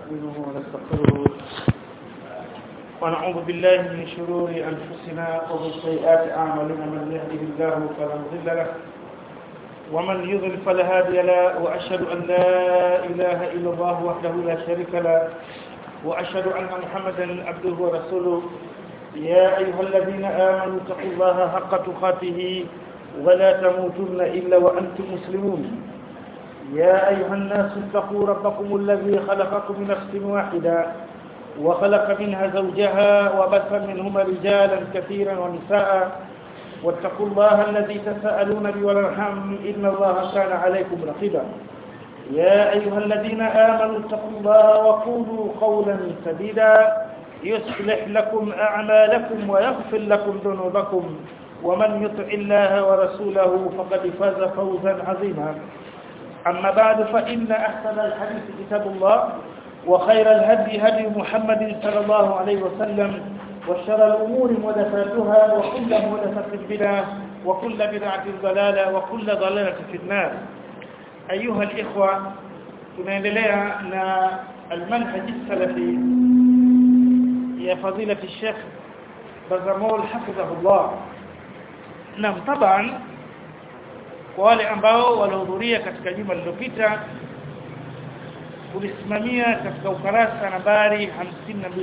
نستعينه ونستغفره ونعوذ بالله من شرور أنفسنا ومن سيئات أعمالنا من يهده الله فلا مضل له ومن يضل فلا هادي له وأشهد أن لا إله إلا الله وحده لا شريك له وأشهد أن محمدا عبده ورسوله يا أيها الذين آمنوا اتقوا الله حق تقاته ولا تموتن إلا وأنتم مسلمون يا أيها الناس اتقوا ربكم الذي خلقكم من نفس واحدة وخلق منها زوجها وبث منهما رجالا كثيرا ونساء واتقوا الله الذي تساءلون به والارحام إن الله كان عليكم رقيبا يا أيها الذين آمنوا اتقوا الله وقولوا قولا سديدا يصلح لكم أعمالكم ويغفر لكم ذنوبكم ومن يطع الله ورسوله فقد فاز فوزا عظيما أما بعد فإن أحسن الحديث كتاب الله وخير الهدي هدي محمد صلى الله عليه وسلم وشر الأمور محدثاتها وكل محدثة بدعة وكل بدعة ضلالة وكل ضلالة في النار أيها الإخوة tunaendelea na المنهج السلفي يا فضيلة الشيخ بزمول حفظه الله نعم طبعا kwa wale ambao walihudhuria katika juma lililopita kulisimamia katika ukarasa nambari 52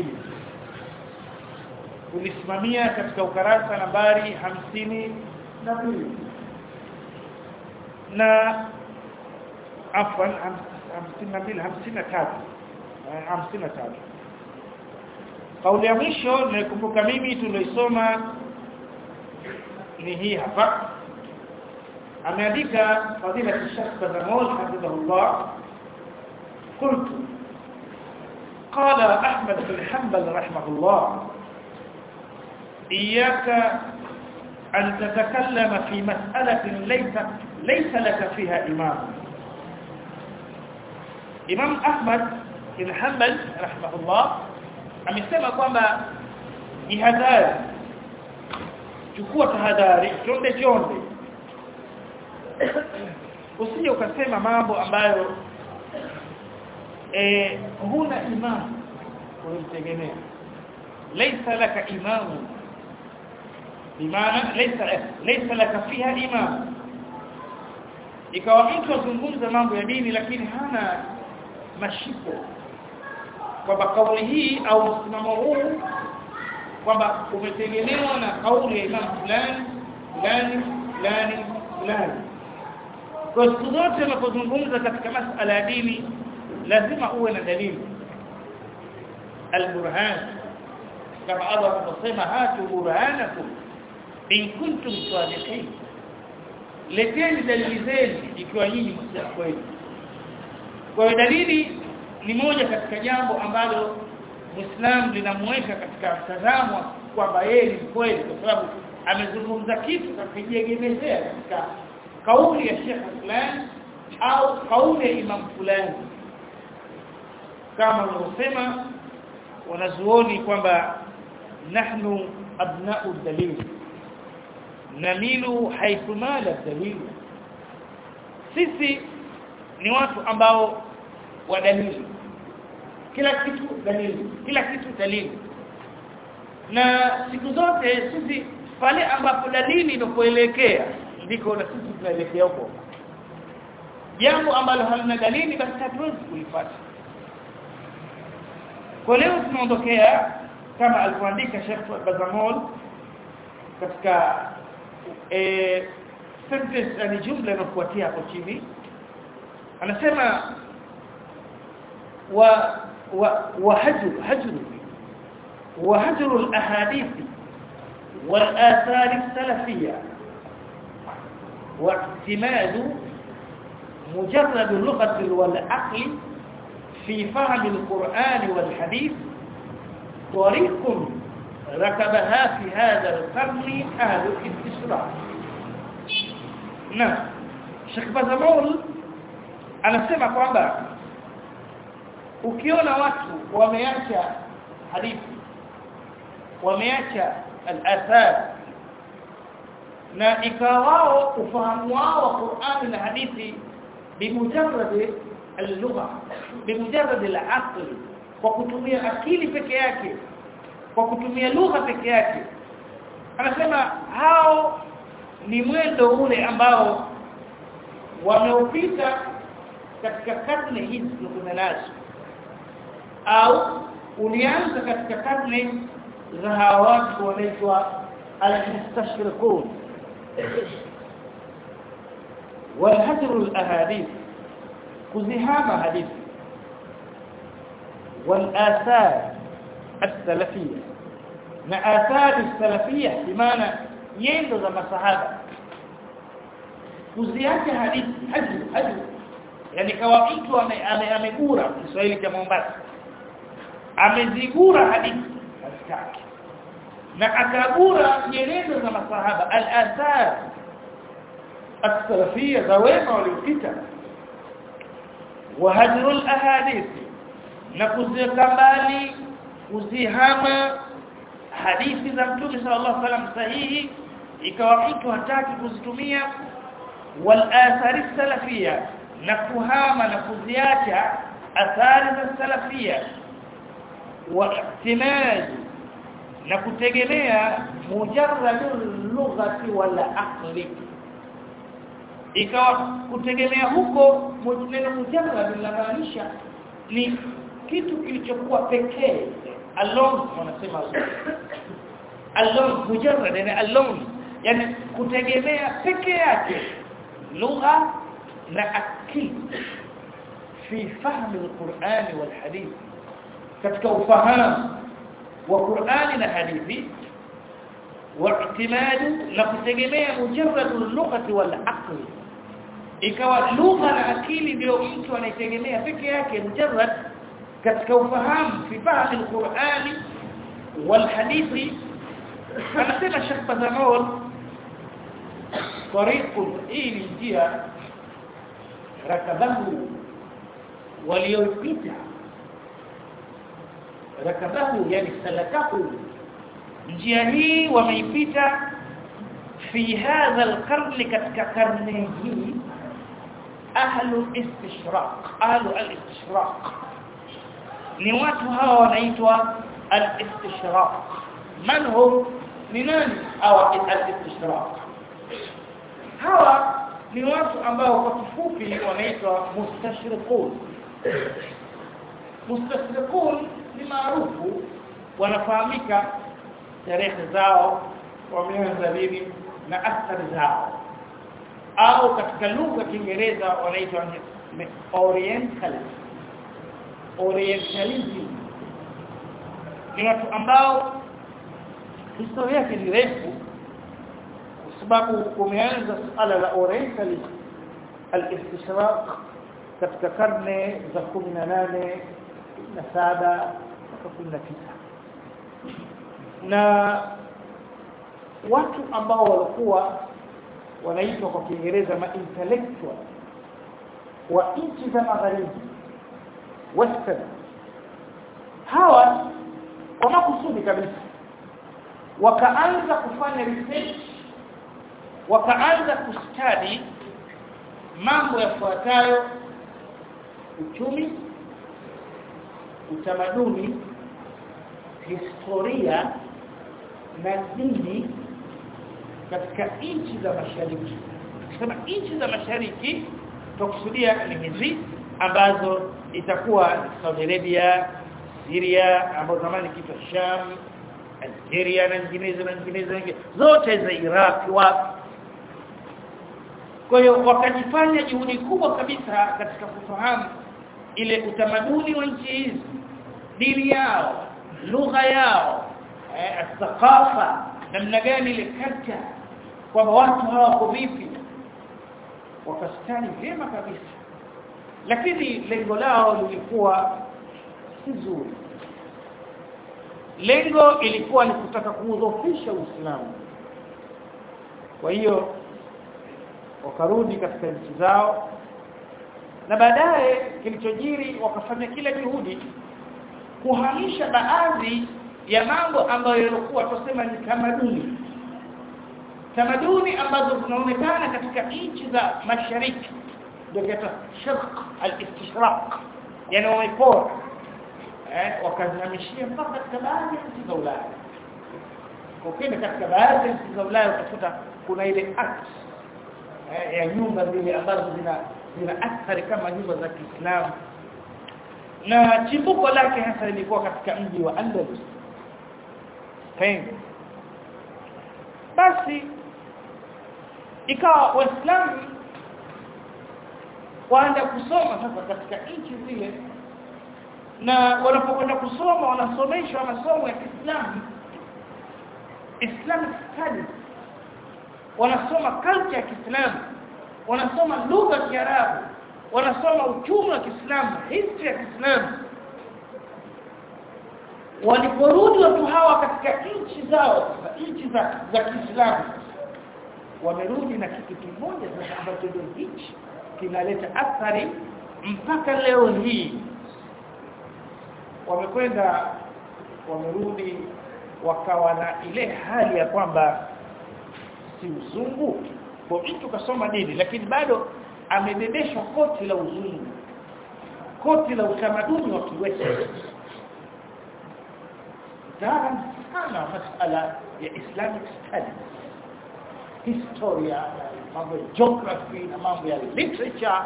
kulisimamia katika ukarasa nambari 52 na afwan 52 53 53 kauli ya mwisho nilikumbuka mimi tuloisoma ni hii hapa ameandika fadila Sheikh Bazamol hafidhahullah قلت قال أحمد بن حنبل رحمه الله إياك أن تتكلم في مسألة ليس ليس لك فيها إمام إمام أحمد بن حنبل رحمه الله amesema kwamba jihadhari chukua tahadhari chonde chonde usije ukasema mambo ambayo eh huna imam unamtegemea laysa laka imamu bimaana laysa laysa laka fiha imam ikawa mtu azungumza mambo ya dini lakini hana mashiko kwamba kauli hii au msimamo huu kwamba umetegemewa na kauli ya imam fulani fulani fulani fulani kwa siku zote unapozungumza katika masala ya dini lazima uwe na dalili alburhan kama Allah anasema hatu burhanakum in kuntum sadiqin leteni dalili zenu ikiwa nyinyi msema kweli kwa hiyo dalili ni moja katika jambo ambalo Muislam linamweka katika mtazamo kwamba yeye ni kweli kwa sababu amezungumza kitu kakijiegemezea katika kauli ya Sheikh fulani au kauli ya imam fulani kama wanavyosema wanazuoni kwamba nahnu abna'u dalil namilu haythu mala dalil sisi ni watu ambao wa dalili kila kitu dalili kila kitu dalili na siku zote sisi pale ambapo dalili inapoelekea ndiko na sisi tunaelekea huko jambo ambalo halina dalili basi hatuwezi kulipata kwa leo tunaondokea kama alivyoandika Sheikh Bazamol katika eh sentence yani jumla inayofuatia hapo chini anasema wa wa wahajr hajr وهجر الاحاديث والاثار السلفيه واعتماد مجرد اللغه والعقل في فهم القرآن والحديث طريق ركبها في هذا القرن أهل الاستشراق نعم Sheikh Bazamol anasema kwamba ukiona watu wameacha hadithi wameacha al-athar na ikawa wao ufahamu wao wa Qur'an na hadithi bimujarrad al-lugha bimujarrad al-aql kwa kutumia akili peke yake kwa kutumia lugha peke yake anasema hao ni mwendo ule ambao wameupita katika karne hizi tulizo nazo au ulianza katika karne za hawa watu wanaitwa al-mustashriqun والهجر الاحاديث كزهام حديث والآثار السلفية na athari salafia bimaana yendo za masahaba kuziacha hadithi haju haju yani kawa mtu amegura Kiswahili cha Mombasa amezigura hadithi hazitaki na akagura nyenendo za masahaba al-athar as-salafia za wema waliopita wa hajrul ahadith na kuziweka mbali kuzihama hadithi za Mtume sallallahu alaihi wasallam sahihi ikawa mtu hataki kuzitumia wal athari salafia na kuhama na kuziacha athari za salafia wa ihtimaj na kutegemea mujarradul lughati wal aqli ikawa kutegemea huko neno mujarrad linamaanisha ni kitu kilichokuwa pekee alone wanasema alone mujarrad yani alone yani kutegemea peke yake lugha na akili fi fahmi alquran walhadith katika ufahamu wa Qur'ani na hadithi واعتماد na kutegemea mujarrad al-lughati wal-aql ikawa lugha na akili ndio mtu anaitegemea peke yake mujarrad katika ufahamu fi fahamu al-Qur'ani wal-hadithi anasema Sheikh Bazamol طريق hii njia rakabahu waliopita rakabahu yani salakahu njia hii wameipita fi hadha alqarn katika karne hii ahlu istishraq ahlu alistishraq ni watu hawa wanaitwa alistishraq man hum ni nani hawa alistishraq hawa ni watu ambao kwa kifupi wanaitwa mustashriqun mustashriqun ni maarufu wanafahamika tarehe zao wameanza lini na athari zao au katika lugha ya Kiingereza wanaitwa orientalism orientalism ni watu ambao historia yake ni refu kwa sababu kumeanza suala la orientalism al-istishraq katika karne za 18 na 7 mpaka 19 na watu ambao walikuwa wanaitwa kwa Kiingereza ma intellectual wa nchi za magharibi western hawa kwa makusudi kabisa wakaanza kufanya research wakaanza kustadi mambo yafuatayo uchumi utamaduni historia na dini katika nchi za mashariki tukisema nchi za mashariki tukusudia ni hizi ambazo itakuwa Saudi Arabia Syria ambazo zamani kiitwa Sham Algeria na nyinginezo na nyinginezo zote za Iraq wapi kwa hiyo wakajifanya juhudi kubwa kabisa katika kufahamu ile utamaduni wa nchi hizi dini yao lugha yao eh, thaqafa namna gani ile culture kwamba watu hawako vipi wakastani vyema kabisa lakini lengo lao lilikuwa si zuri lengo ilikuwa ni kutaka kuudhofisha Uislamu kwa hiyo wakarudi katika nchi zao na baadaye kilichojiri wakafanya kila juhudi kuhamisha baadhi ya mambo ambayo yalikuwa tusema ni tamaduni tamaduni ambazo zinaonekana katika nchi za mashariki ndio kitu shirq al-istishraq yani wamepora eh wakazihamishia mpaka katika baadhi ya nchi za Ulaya ukienda katika baadhi ya nchi za Ulaya utakuta kuna ile act eh, ya nyumba zile ambazo zina zina athari kama nyumba za Kiislamu na chimbuko lake hasa lilikuwa katika mji wa Andalus Spain basi ikawa waislamu waanza kusoma sasa katika nchi zile na wanapokwenda kusoma wanasomeshwa masomo ya Kiislamu Islamic studies wanasoma culture ya Kiislamu wanasoma lugha ya Kiarabu wanasoma uchumi wa Kiislamu history ya Kiislamu waliporudi watu hawa katika nchi zao nchi za za Kiislamu wamerudi na kitu kimoja sasa ambacho ndio hichi kinaleta athari mpaka leo hii wamekwenda wamerudi wakawa na ile hali ya kwamba si uzungu kwa mtu kasoma dini lakini bado amebebeshwa koti la uzungu koti la utamaduni wa kiwete daran sana masala ya islamic studies historia mambo ya geography na mambo ya literature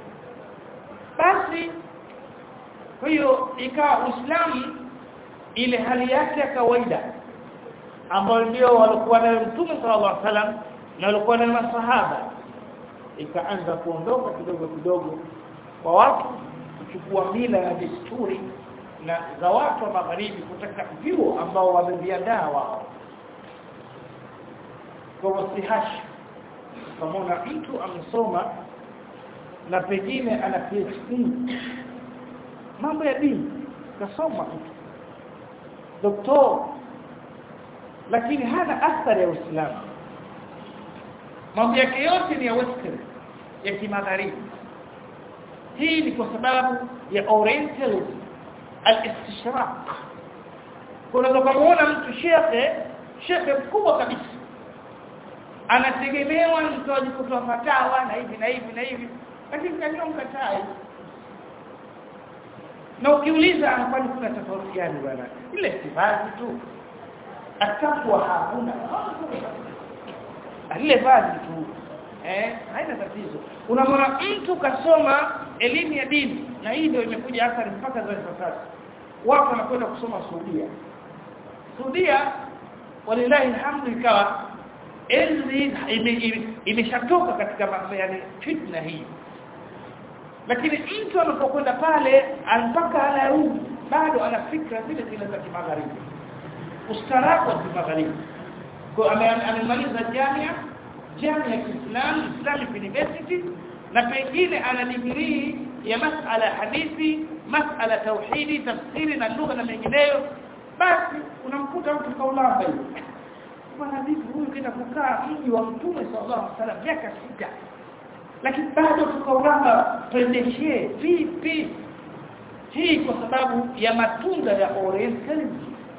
basi kwa hiyo ikawa Uislamu ile hali yake ya kawaida ambayo ndio walikuwa nayo Mtume sallallahu alaihi wasallam na walikuwa nayo masahaba ikaanza kuondoka kidogo kidogo kwa watu kuchukua mila na desturi na za watu wa magharibi kutaka vyuo ambao wameviandaa wao kwa wasihashi pamoja mtu amesoma na pengine ana PhD mambo ya dini kasoma mtu doktor lakini hana athari ya Uislamu mambo yake yote ni ya western ya kimagharibi hii ni kwa sababu ya orientalism al-istishraq kuna kumuona mtu shekhe shekhe mkubwa kabisa anategemewa mtoaji kutoa fatawa na hivi na hivi na hivi lakini kanyonga tai na ukiuliza kwani kuna tofauti gani bwana ile sivazi tu atakuwa hakuna ile vazi tu eh haina tatizo unamwona mtu kasoma elimu ya dini na hii ndio imekuja athari mpaka za sasa watu wanakwenda kusoma Saudia Saudia walilahi alhamdu ikawa enzi imeshatoka katika yani fitna hii lakini mtu anapokwenda pale mpaka anarudi bado ana fikra zile zile za kimagharibi ustaarabu wa kimagharibi kwa amemaliza jamia jamia ya Kiislamu Islamic University na pengine ana degree ya masala hadithi masala tauhidi tafsiri na lugha na mengineyo basi unamkuta mtu kaulamba hiyo bwana vipi huyu kenda kukaa mji wa mtume sallallahu alaihi wasallam miaka sita lakini bado tukaulamba tuendeshee vipi hii kwa sababu ya matunda ya orientalism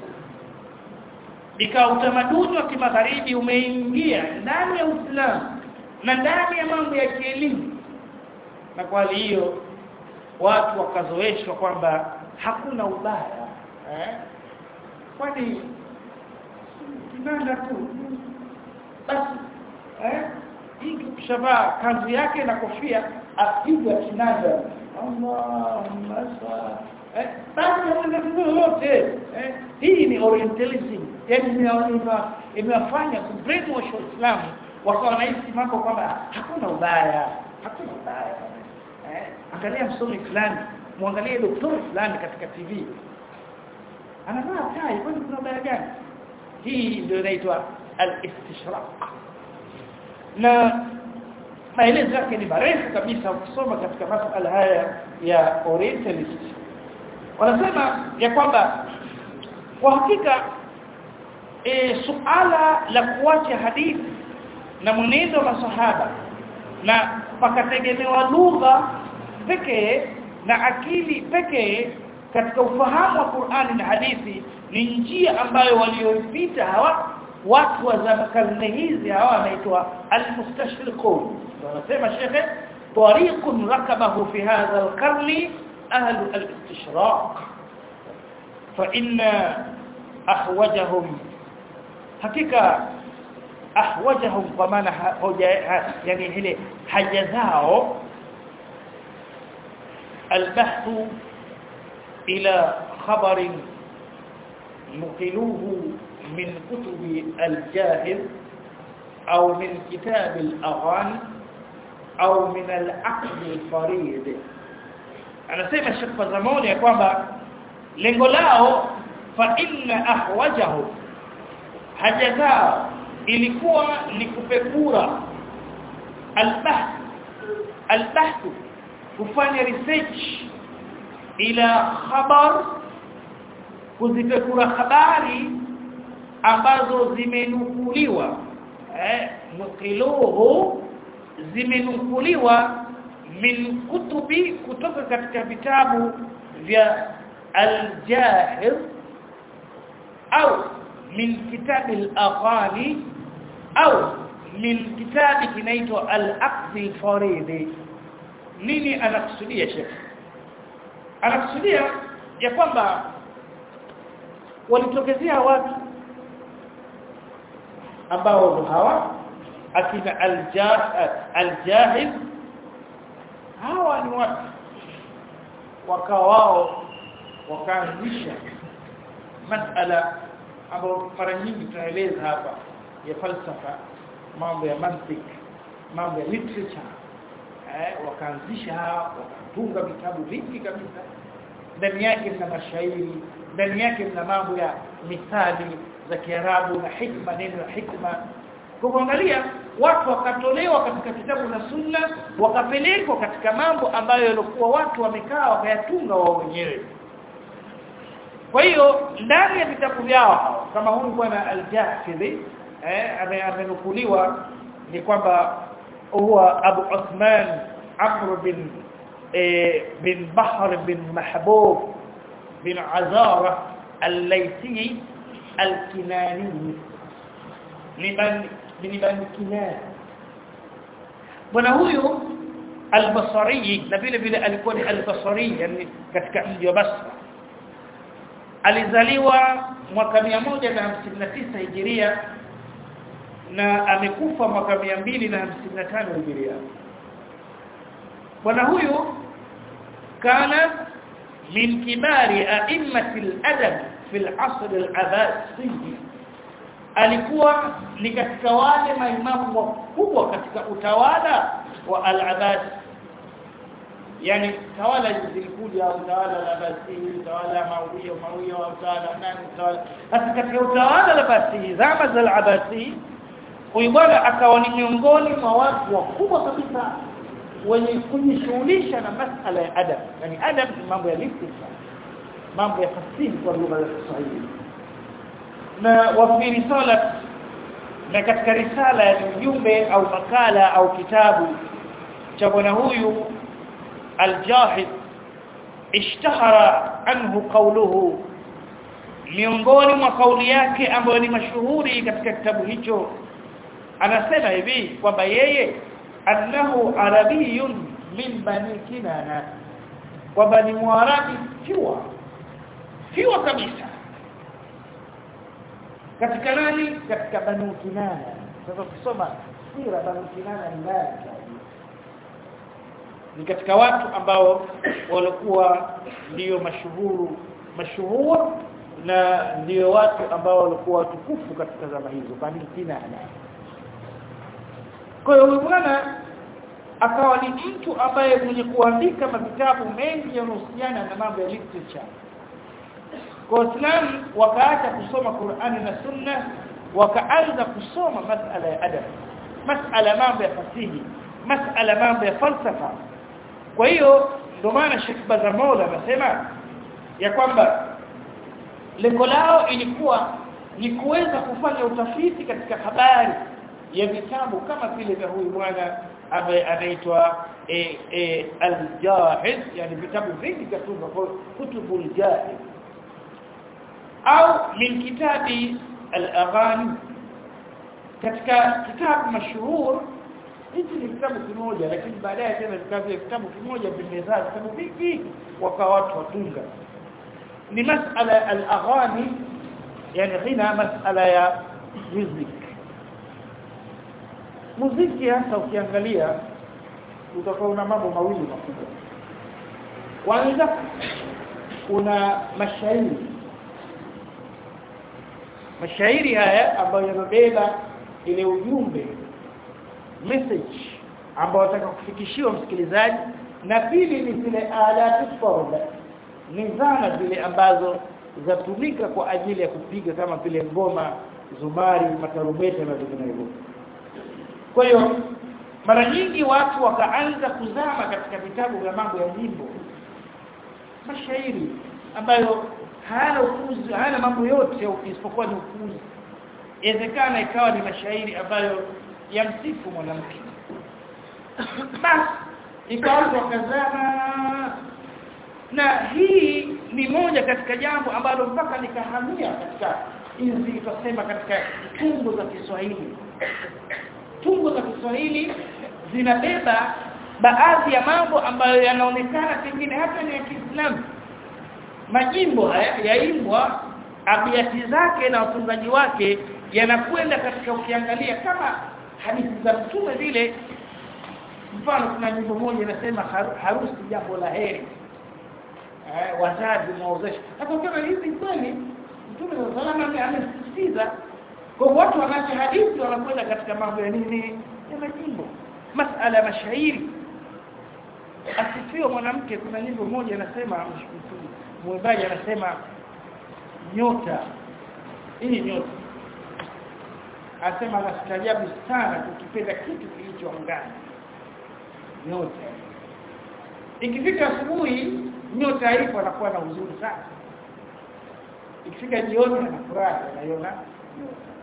ikawa utamaduni wa kimagharibi umeingia ndani ya Uislamu na ndani ya mambo ya kielimu na kwa hiyo watu wakazoeshwa kwamba hakuna ubaya eh kwani kinanda tu basi eh hii kishavaa kanzu yake na kofia apiga kinanda Allahumma sa eh basi hamna yote eh hii ni orientalism yani imewafanya kubrainwash waislamu wakawa nahisi mambo kwamba hakuna ubaya hakuna ubaya eh angalia msomi fulani muangalie daktari fulani katika TV anavaa tai kwani kuna ubaya gani hii ndio inaitwa al-istishraq na maelezo yake ni marefu kabisa ukisoma katika masuala haya ya orientalist wanasema ya kwamba kwa hakika e, suala la kuacha hadithi na mwenendo wa masahaba na pakategemewa lugha pekee na akili pekee katika ufahamu wa Qur'ani na hadithi ni njia ambayo walioipita hawa watu wa zama karne hizi hawa wanaitwa al-mustashriqun wanasema shekhe tariqun rakabahu fi hadha al-qarni ahlu al-istishraq fa inna ahwajahum hakika ahwajahum kwa maana hoja yani ile haja zao البحث إلى خبر نقلوه من كتب الجاهل أو من كتاب الأغاني أو من العقل الفريد anasema Sheikh Fazamoni ya kwamba lengo lao fa inna ahwajahu haja zao ilikuwa ni kupekura albahth albahth kufanya research ila khabar kuzipekura habari ambazo zimenukuliwa eh nukiluhu zimenukuliwa min kutubi kutoka katika vitabu vya al-Jahir au min kitabi al-Aghani au min kitabi kinaitwa al-Aqd al-Faridi nini anakusudia Sheikh anakusudia ya kwamba walitokezea watu ambao hawa akina al-Jahil hawa ni watu wakao wao wakaanzisha masala ambayo mara nyingi tunaeleza hapa ya falsafa mambo ya mantiki mambo ya literature eh wakaanzisha wakatunga vitabu vingi kabisa ndani yake mna mashairi ndani yake mna mambo ya mithali za Kiarabu na hikma neno la hikma kwa kuangalia watu wakatolewa katika kitabu na sunna wakapelekwa katika mambo ambayo yalikuwa watu wamekaa wakayatunga wao wenyewe kwa hiyo ndani ya vitabu vyao kama huyu bwana al-Jahfidhi eh amenukuliwa ni kwamba huwa Abu Uthman Amr bin eh, bin Bahr bin Mahbub bin Azara al-Laythi al-Kinani ni bin Bani Kinani bwana huyu al-Basri na vile vile alikuwa ni al-Basri yani katika mji wa Basra alizaliwa mwaka 159 Hijiria na amekufa mwaka 255 Hijiria bwana huyu kana min kibari a'immati al-adab fi al-asr al-abbasi alikuwa ni katika wale maimamu wakubwa katika utawala wa al-abbas yani tawala zilikuja utawala la basi utawala mauia mauia utawala nani utawala hasa katika utawala la basi zama za al-abasi huyu bwana akawa ni miongoni mwa watu wakubwa kabisa wenye kujishughulisha na masala ya adab yani adab ni mambo ya literature mambo ya fasihi kwa lugha ya Kiswahili na wa fi risala na katika risala ya ujumbe au makala au kitabu cha bwana huyu الجاحد اشتهر عنه قوله miongoni mwa kauli yake ambayo ni mashuhuri katika kitabu hicho anasema hivi kwamba yeye annahu arabiyun min bani kinana kwamba ni mwarabi fiwa fiwa kabisa katika nani katika bani kinana sasa kusoma sira bani kinana ni nani ni katika watu ambao walikuwa ndio mashuhuru mashuhuri na ndio watu ambao walikuwa watukufu katika zama hizo bani kinana kwa hiyo bwana akawa ni mtu ambaye mwenye kuandika vitabu mengi yanayohusiana na mambo ya literature kwa Waislamu wakaacha kusoma Qur'ani na Sunna wakaanza kusoma masala ya adab masala mambo ya fasihi masala mambo ya falsafa kwa hiyo ndio maana Sheikh Bazamola anasema ya kwamba lengo lao ilikuwa ni kuweza kufanya utafiti katika habari ya vitabu kama vile vya huyu bwana ambaye anaitwa e, e, al-Jahiz yani vitabu vingi katunga kutubul Jahiz au min kitabi al-aghani katika kitabu mashuhur hichi ni kitabu kimoja lakini baadaye tena vikawa vile kitabu kimoja vimezaa vitabu vingi wakawa watu watunga ni masala al-aghani yani ghina masala ya music muziki hasa ukiangalia utakuwa una mambo mawili makubwa kwanza kuna mashairi mashairi haya ambayo yanabeba ile ujumbe message ambayo nataka kufikishiwa msikilizaji na pili ni zile alatu farda ni zana zile ambazo zatumika kwa ajili ya kupiga kama vile ngoma zumari matarubeta na vinginevyo kwa hiyo mara nyingi watu wakaanza kuzama katika vitabu vya mambo ya nyimbo mashairi ambayo hayana ufuzi hayana mambo yote isipokuwa ni ufuzi inawezekana ikawa ni mashairi ambayo yamsifu mwanamke basi ikawa wakazama na hii ni moja katika jambo ambalo mpaka nikahamia katika hizi tutasema katika tungo za Kiswahili tungo za Kiswahili zinabeba baadhi ya mambo ambayo yanaonekana pengine hata ni ya Kiislamu majimbo haya yaimbwa abiati zake na watungaji wake yanakwenda katika ukiangalia kama hadithi za mtume vile mfano kuna nyimbo moja inasema harusi jambo la heri eh wazazi maozesho hapo kama hizi kweli mtume sallallahu alayhi amesisitiza kwa watu wanacha hadithi wanakwenda katika mambo ya nini ya majimbo masala ya mashairi asifiwe mwanamke kuna nyimbo moja inasema mwimbaji anasema nyota hii nyota anasema anastaajabu sana kukipenda kitu kilicho angani nyota ikifika asubuhi nyota haipo anakuwa na uzuri sana ikifika jioni anafurahi anaiona nyota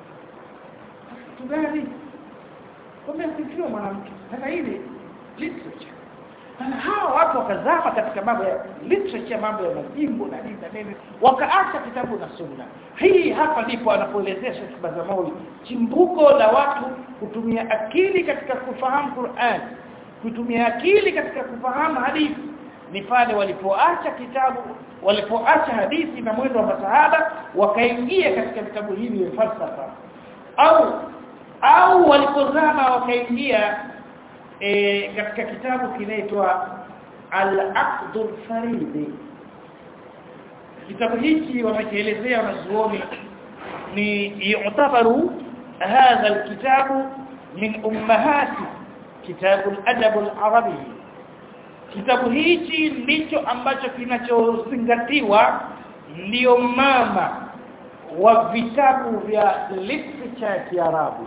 tugani kumbe asifiwe mwanamke sasa hivi literature na hawa watu wakazama katika mambo ya literature mambo ya majimbo na nini na nini wakaacha kitabu na sunna hii hapa ndipo anapoelezea Sheikh Bazamauli chimbuko la watu kutumia akili katika kufahamu Qur'an kutumia akili katika kufahamu hadithi ni pale walipoacha kitabu walipoacha hadithi na mwendo wa masahaba wakaingia katika vitabu hivi vya falsafa au au walipozama wakaingia e, katika kitabu kinaitwa Al-Aqdul Faridi kitabu hiki wamekielezea wanazuoni ni yu'tabaru hadha alkitabu min ummahati kitabu al-adab al-arabi kitabu hichi ndicho ambacho kinachozingatiwa ndio mama wa vitabu vya literature ya Kiarabu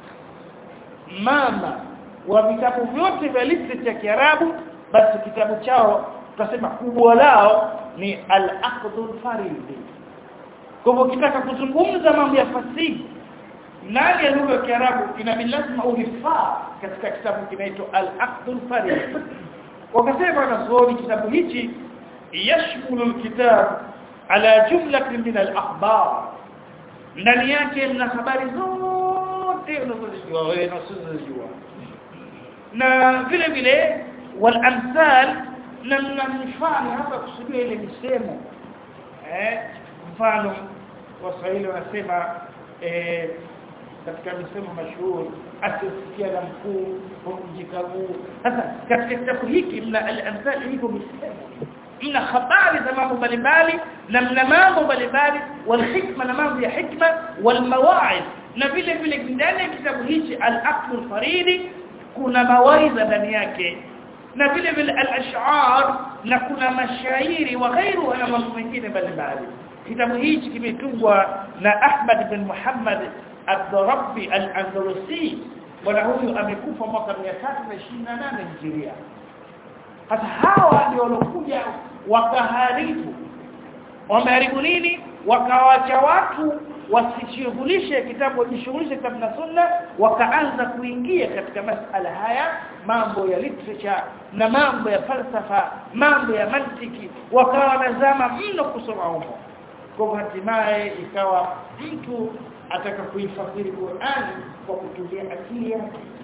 mama wa vitabu vyote vya literature ya Kiarabu basi kitabu chao tutasema kubwa lao ni al-aqdul faridi kwa hivyo kitaka kuzungumza mambo ya fasihi ndani ya lugha ya Kiarabu inabidi lazima uhifadhi katika kitabu kinaitwa al-aqdul faridi wakasema wanazuoni kitabu hichi yashmulu alkitab ala jumlatin min alakhbar ndani yake mna habari zote unazojua wewe na usizojua na vile vile wal amsal na mna mifano hapa kusudia ile misemo eh mfano waswahili wanasema eh katika misemo mashuhuri asisikia na mkuu humjikaguu sasa katika kitabu hiki mna al-amthal hiko misemo mna habari za mambo mbalimbali na mna mambo mbalimbali wal hikma na mambo ya hikma wal mawaidh na vile vile ndani ya kitabu hichi al-aql faridi kuna mawaidha ndani yake na vile vile al-ash'ar na kuna mashairi wa ghairu na mambo mengine mbalimbali kitabu hichi kimetungwa na Ahmad bin Muhammad Ad-Darabbi Al-Andalusi bwana huyu amekufa mwaka 328 Hijria hata hawa ndio walokuja wakaharibu wameharibu nini wakawacha watu wasishughulishe kitabu wajishughulishe kitabu na sunna wakaanza kuingia katika masala haya mambo ya literature na mambo ya falsafa mambo ya mantiki wakawa nazama mno kusoma huko kwa hatimaye ikawa mtu ataka kuifasiri Qur'an kwa kutumia akili yake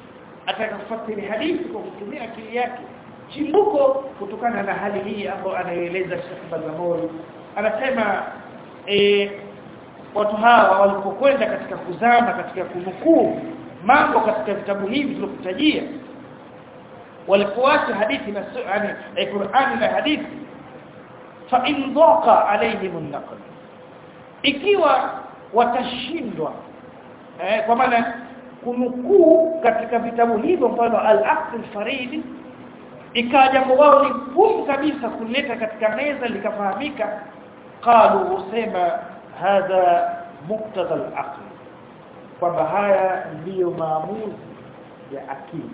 atakafasiri hadithi kwa kutumia akili yake chimbuko kutokana na hali hii ambayo anaeleza Sheikh Bazamori anasema e, watu hawa walipokwenda katika kuzama katika kunukuu mambo katika vitabu hivi tulivyokutajia walipoacha hadithi na yani eh, Qur'ani na hadithi fa in dhaqa alaihim an-naql ikiwa watashindwa eh, kwa maana kunukuu katika vitabu hivyo mfano al-aqd al-farid ikawa jambo wao ni gumu kabisa kuleta katika meza likafahamika qalu husema hadha muqtada al-aql kwamba haya ndiyo maamuzi ya akili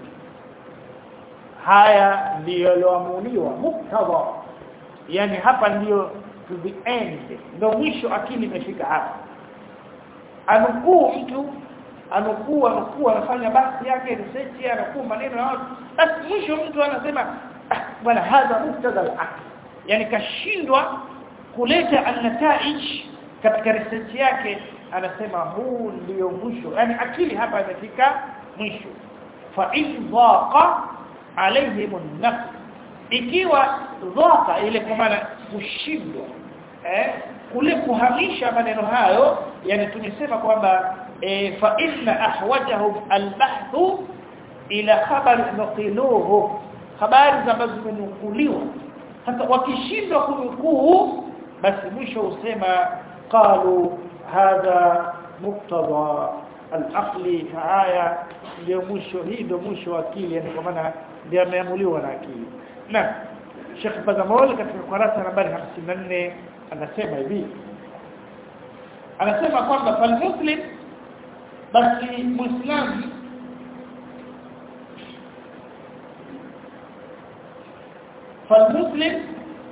haya ndiyo yaloamuliwa muktadha yani hapa ndiyo to the end ndio mwisho akili imefika hapa anukuu mtu anukuu anukuu anafanya basi yake research anukuu maneno ya watu basi mwisho mtu anasema ah, bwana hadha muktadha al-aql yani kashindwa kuleta an-nataij katika research yake anasema huu ndio mwisho yani akili hapa imefika mwisho fa in dhaqa alaihim an-nafs ikiwa dhaqa ile kwa maana kushindwa eh kule kuhamisha maneno hayo yani tumesema kwamba e, fa inna ahwajahum al-bahthu ila khabar nuqiluhu habari ambazo zimenukuliwa sasa wakishindwa kunukuu basi mwisho usema qalu hadha muqtada al-aqli haya ndio mwisho hii ndio mwisho wa akili yani kwa maana ndio ameamuliwa na akili na Sheikh Bazamol katika kurasa nambari 54 anasema hivi anasema kwamba fal muslim basi muislamu فالمسلم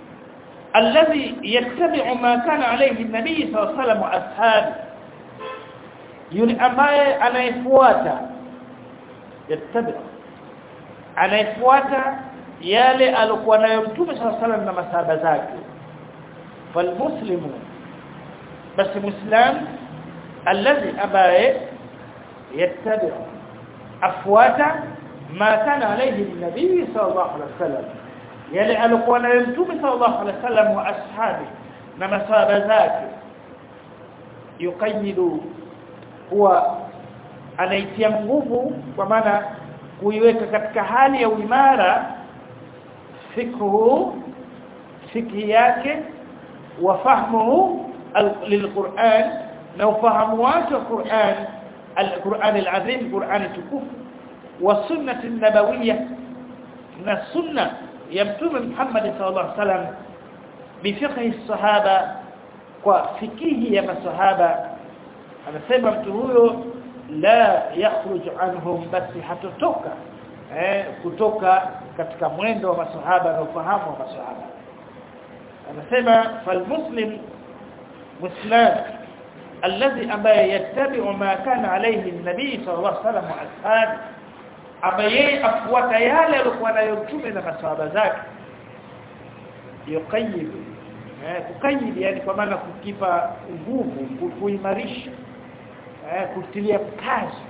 الذي يتبع ما كان عليه النبي صلى الله عليه وسلم واصحابه yule ambaye anayefuata yattabi anayefuata yale alikuwa nayo mtume صلى الله na masahaba zake falmuslimu basi muislam alladhi ambaye yattabi afuata ma kana alayhi an-nabi sallallahu alaihi wasallam yale alikuwa nayo mtume sallallahu alaihi wasallam wa ashabi na masahaba zake yuqayyidu huwa anaitia nguvu kwa maana kuiweka katika hali ya uimara fikhu fikhi yake wa fahmuhu lilquran na ufahamu wake wa Qur'an al-Qur'an al-azim Qur'an tukufu wa sunnah an-nabawiyyah na sunna ya mtume Muhammad sallallahu alaihi wasallam bifiqhi sahaba kwa fikihi ya masahaba anasema mtu huyo la yakhruj anhum basi hatotoka eh kutoka katika mwendo wa masahaba na ufahamu wa masahaba anasema falmuslim muslim alladhi ambaye yattabi'u ma kana alayhi an-nabi sallallahu alayhi wasallam wa ashabi ambaye afuata yale alikuwa nayo mtume na masahaba zake yuqayyid eh kukayyid yani kwa maana kukipa nguvu kuimarisha eh kutilia kazi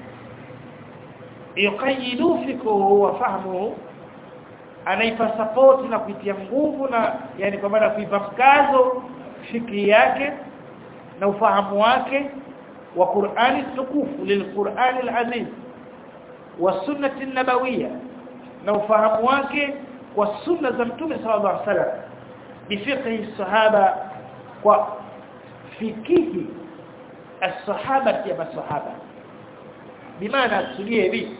yuqayyidu fikhu wa fahmuhu anaipa support na kuitia nguvu na yani kwa maana kuipa mkazo fikri yake na ufahamu wake wa Qur'ani tukufu lilqur'ani alazim wa sunnati nabawiyya na ufahamu wake kwa sunna za mtume sallallahu alaihi wasallam bifiqhi sahaba kwa fikihi as-sahaba ya masahaba bimaana tulie hivi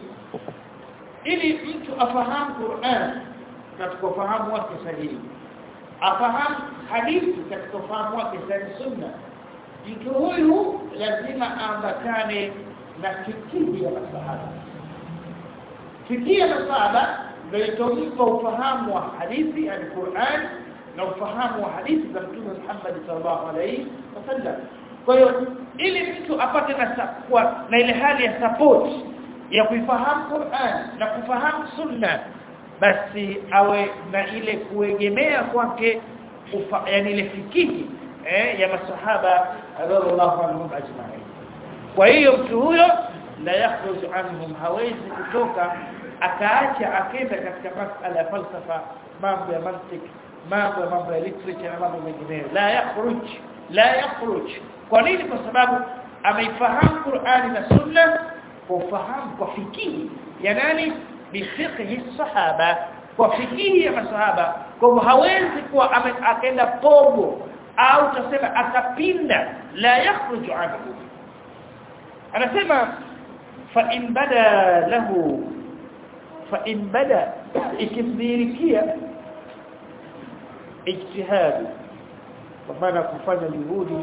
ili mtu afahamu Qur'an katika ufahamu wake sahihi afahamu hadithi katika ufahamu wake sahihi sunna mtu huyu lazima ambatane na fikihi ya masahaba fikihi ya masahaba ndio itompa ufahamu wa hadithi ya Qur'an na ufahamu wa hadithi za Mtume Muhammad sallallahu alaihi wasallam kwa hiyo ili mtu apate na kwa na ile hali ya support ya kuifahamu Qur'an na kufahamu sunna basi awe na ile kuegemea kwake yani ile fikihi eh, ya masahaba radhiallahu anhum ajma'in kwa hiyo mtu huyo la yakhruj anhum hawezi kutoka akaacha akenda katika masala ya falsafa mambo ya mantiki mambo ya mambo ya literature na mambo mengineyo la yakhruj la yakhruj kwa nini kwa sababu ameifahamu Qur'ani na Sunna kwa ufahamu kwa fikihi ya nani bifiqhi sahaba kwa fikihi ya masahaba kwa hivyo hawezi kuwa akaenda pogo au tuseme akapinda la yakhruj anhu anasema fa in bada lahu fa in bada ikimdhirikia ijtihad kwa maana kufanya juhudi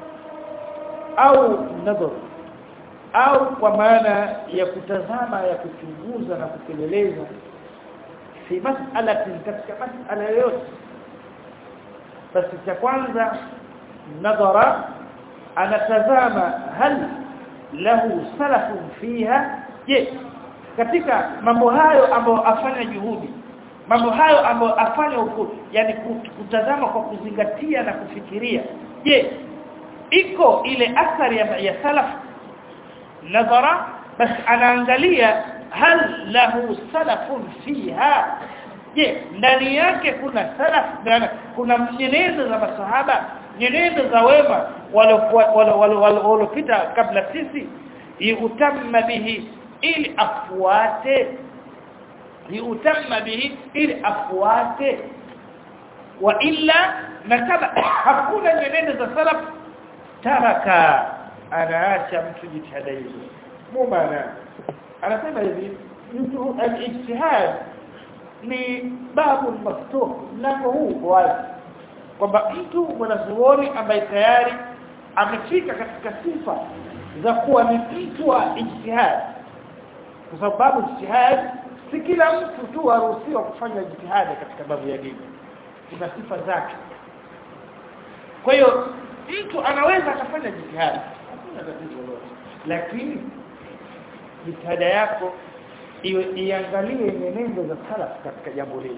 au nadhar au kwa maana ya kutazama ya kuchunguza na kupeleleza fi mas'alati katika mas'ala yoyote basi cha kwanza nadhara anatazama hal lahu salafun fiha je katika mambo hayo ambayo afanya juhudi mambo hayo ambayo afanya huko yani kutazama kwa kuzingatia na kufikiria je iko ile athari ya, ya salaf nadhara bas anaangalia hal lahu salafun fiha je ndani yake kuna salaf kuna nyenendo za masahaba nyenendo za wema waliopita kabla sisi yutamma bihi ili afuate yutamma bihi ili afuate wa illa na kama hakuna nyenendo za salaf taraka anaacha mtu jitihada hizo mumana anasema hivi mtu al-ijtihad ni babu maftuh mlango huu wazi kwamba mtu mwanazuoni ambaye tayari amefika katika sifa za kuwa ni mtu wa ijtihad kwa sababu ijtihad si kila mtu tu aruhusiwa kufanya jitihada katika babu ya dini kuna sifa zake kwa hiyo mtu anaweza akafanya jitihada hakuna tatizo lolote lakini jitihada yako iwe iangalie nyenendo za salaf katika jambo lile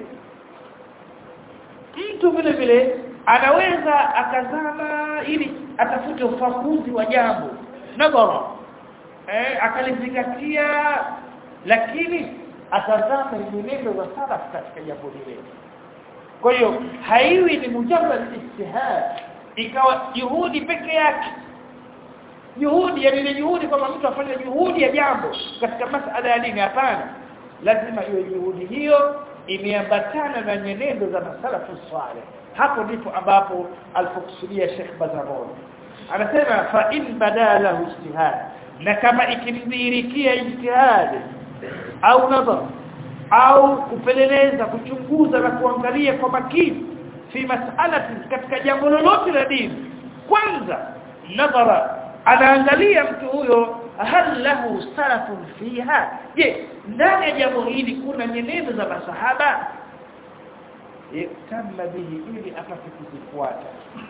mtu vile vile anaweza akazama ili atafute ufakuzi wa jambo nadhara eh akalizingatia lakini atazama nyenendo za salaf katika jambo lile kwa hiyo haiwi ni mujarrad ijtihad ikawa juhudi peke yake juhudi yani ile juhudi kwamba mtu afanye juhudi ya jambo katika masala ya dini hapana lazima iwe juhudi hiyo imeambatana na nyenendo za masalafu salih hapo ndipo ambapo alipokusudia Sheikh Bazamon anasema fa in badala ijtihad na kama ikimdhihirikia ijtihad au nadhar au kupeleleza kuchunguza na kuangalia kwa makini fi mas'alati katika jambo lolote la dini kwanza nadhara anaangalia mtu huyo hal lahu salafun fiha je ndani ya jambo hili kuna nyenendo za masahaba yutamma bihi ili apate kuzifuata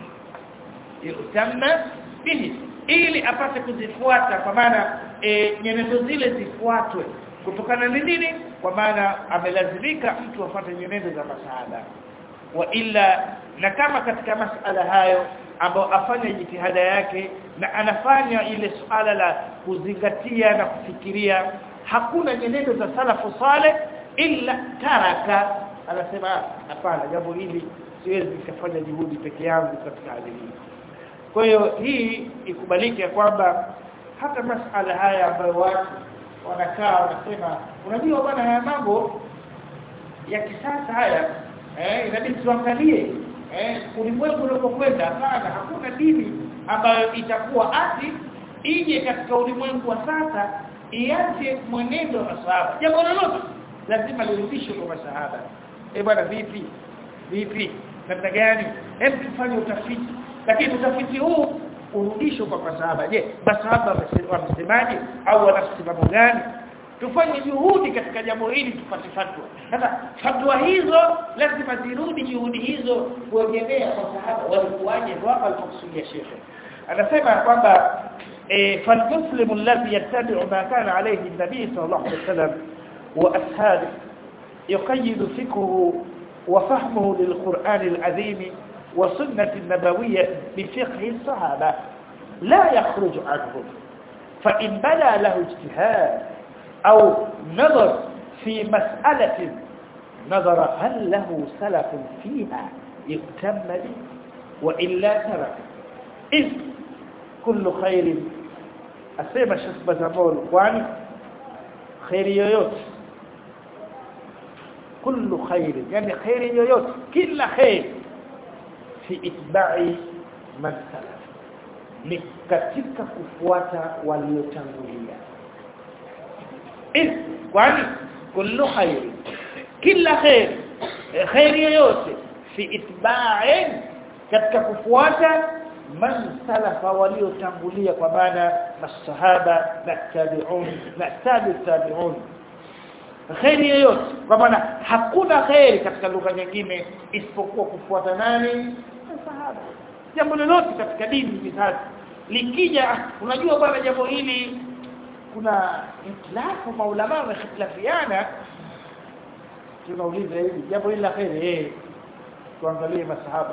yutamma bihi ili apate kuzifuata kwa maana e, nyenendo zile zifuatwe kutokana na nini kwa maana amelazimika mtu afuate nyenendo za masahaba wa illa na kama katika masala hayo ambao afanya jitihada yake na anafanya ile suala la kuzingatia na kufikiria hakuna nyenendo za salafu saleh illa taraka anasema hapana jambo hili siwezi nikafanya juhudi peke yangu katika hali hii kwa hiyo hii ikubalike kwamba hata masala haya ambayo watu wanakaa wanasema unajua bwana haya mambo ya kisasa haya eh inabidi tuangalie eh ulimwengu unapokwenda hapana hakuna dini ambayo itakuwa ati ije katika ulimwengu wa sasa iache mwenendo wa masahaba jambo lolote lazima lirudishwe kwa masahaba eh bwana vipi vipi namna gani hebu tufanye utafiti lakini utafiti huu urudishwe kwa masahaba je masahaba wamesemaje au wana msimamo gani tufanye juhudi katika jambo hili tupate fatwa sasa fatwa hizo lazima zirudi juhudi hizo kuegemea kwa sahaba walikuwaje ndio hapa alipokusudia shekhe anasema kwamba فالمسلم الذي يتبع ما كان عليه النبي صلى الله عليه وسلم واصحابه يقيد فكره وفهمه للقرآن العظيم وسنة النبوية بفقه الصحابة لا يخرج عنهم فإن بدا له اجتهاد أو نظر في مسألة نظر هل له سلف فيها يهتم به وإلا ترك إذ كل خير أسيما شسبة زمول kwani خير yoyote كل خير يعني خير yoyote kila خير في اتباع من سلف ni katika kufuata waliotangulia إذ kwani kullu khair kila khair khair yoyote fi itba'in katika kufuata man salafa waliotangulia kwa maana masahaba na tabi'un na tabi tabi'un khair yoyote kwa maana hakuna khair katika lugha nyingine isipokuwa kufuata nani masahaba jambo lolote katika dini hivi sasa likija unajua bwana jambo hili kuna itlafu maulama wamehitilafiana tunauliza hivi jambo hili la khairi eh tuangalie masahaba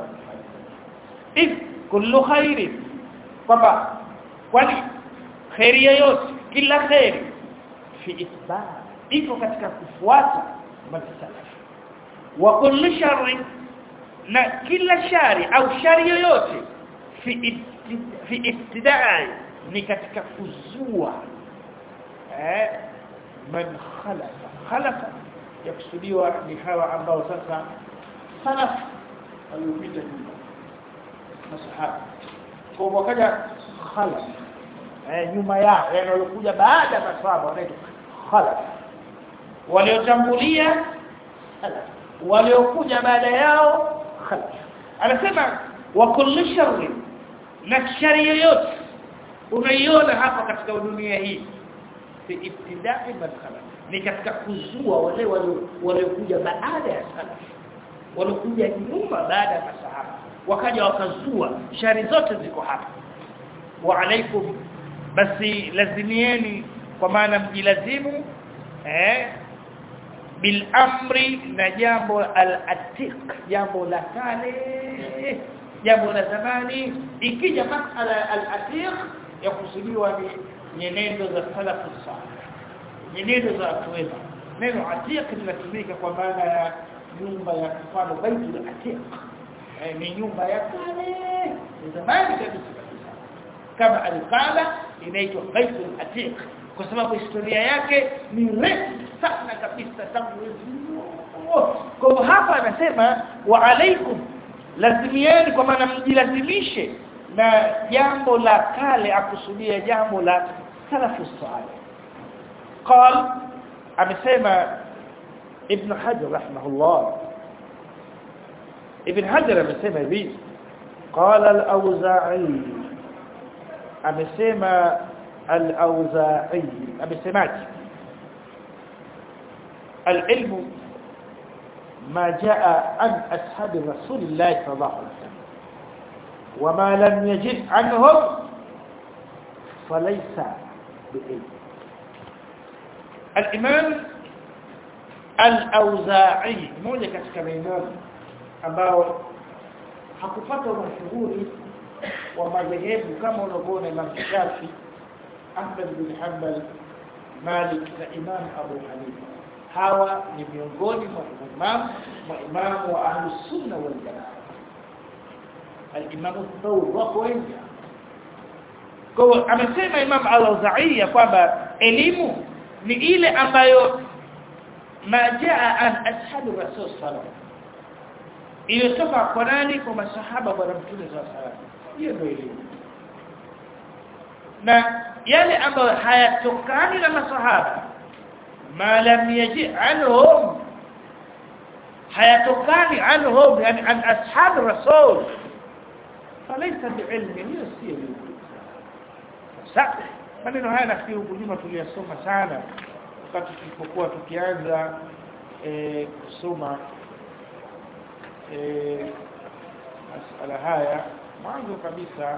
if kullu khairi kwamba kwani khairi yoyote kila khairi fi itba iko katika kufuata masalaf wa kullu sharri na kila shari au shari yoyote fi fi ibtidai ni katika kuzua eh man khalafa khalafa yakusudiwa ni hawa ambao sasa salaf waliopita nyuma masahaba kwa wakaja khalaf eh nyuma yao yani walikuja baada ya masahaba wanaitwa khalaf waliotangulia salaf waliokuja baada yao khalaf anasema wa kullu sharri na shari yoyote unaiona hapa katika dunia hii fi ibtida'i man khalaf ni katika kuzua wale waliokuja baada ya salaf waliokuja nyuma baada ya masahaba wakaja wakazua shari zote ziko hapa wa alaikum basi lazimieni kwa maana mjilazimu eh bil amri na jambo al atiq jambo la kale jambo la zamani ikija masala al atiq yakusudiwa ni nyenendo za salafu salih nyenendo za watu wema neno atiq linatumika kwa maana ya nyumba ya mfano baitul atiq eh, ni nyumba ya kale zamani kabisa kama alqala inaitwa baitul atiq kwa sababu historia yake ni refu sana kabisa tangu kwa hapa anasema wa alaikum lazimieni kwa maana mjilazimishe na jambo la kale akusudia jambo la salafu salih قال amesema ibn hajar rahimahullah ibn hajar amesema hivi qala al-auza'i amesema al-auza'i amesemaje العلم ما جاء عن أصحاب رسول الله صلى الله عليه وسلم وما لم يجد عنهم فليس بعلم الإمام الأوزاعي mmoja katika maimamu ambao hakupata mashuhuri wa madhehebu kama unavyoona Imam Shafi Ahmad bin Hanbal Malik na Imam Abu Hanifa hawa ni miongoni mwa imam mwa imamu wa ahli sunna wal jamaa al-imam Thawr wako wengi kwa amesema Imam Al-Auza'i kwamba elimu ni ile ambayo majaa an ashabu rasul sallallahu iliyotoka kwa nani kwa masahaba bwana mtume sallallahu hiyo ndio elimu na yale ambayo hayatokani na masahaba ma lam yaji anhum hayatokani anhum yani an ashab rasul falaysa biilmi hiyo si elimu sasa maneno haya nafikiri huko nyuma tuliyasoma sana wakati tulipokuwa tukianza e, kusoma e, masala haya mwanzo kabisa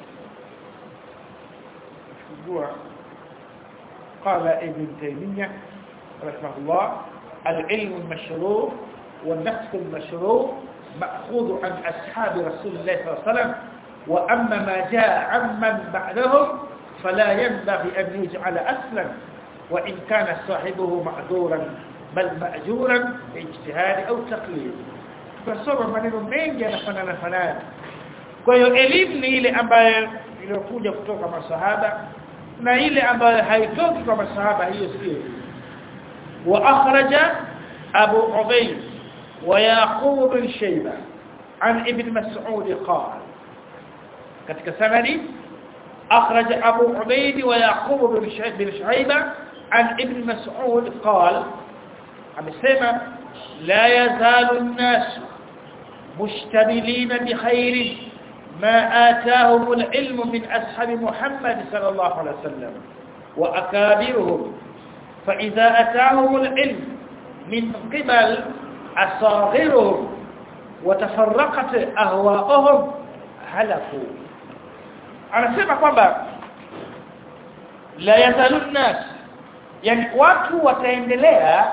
kujua قال ابن تيمية رحمه الله العلم المشروع والنفس المشروع مأخوذ عن أصحاب رسول الله صلى الله عليه وسلم وأما ما جاء عمن بعدهم فلا ينبغي أن يجعل أصلا وإن كان صاحبه معذورا bal ma'juran ijtihadi au taqlid tunasoma maneno mengi yanafanana fanana kwa hiyo elimu ni ile ambayo iliyokuja kutoka masahaba na ile ambayo haitoki kwa masahaba hiyo sio wa akhraja abu ubayd wa yaqub bin shayba an ibn mas'ud qala katika sanadi أخرج أبو عبيد ويعقوب بن شعيبة عن ابن مسعود قال عم السمع لا يزال الناس مشتملين بخير ما آتاهم العلم من أصحاب محمد صلى الله عليه وسلم وأكابرهم فإذا أتاهم العلم من قبل أصاغرهم وتفرقت أهواءهم هلكوا anasema kwamba la yazalun nas yani watu wataendelea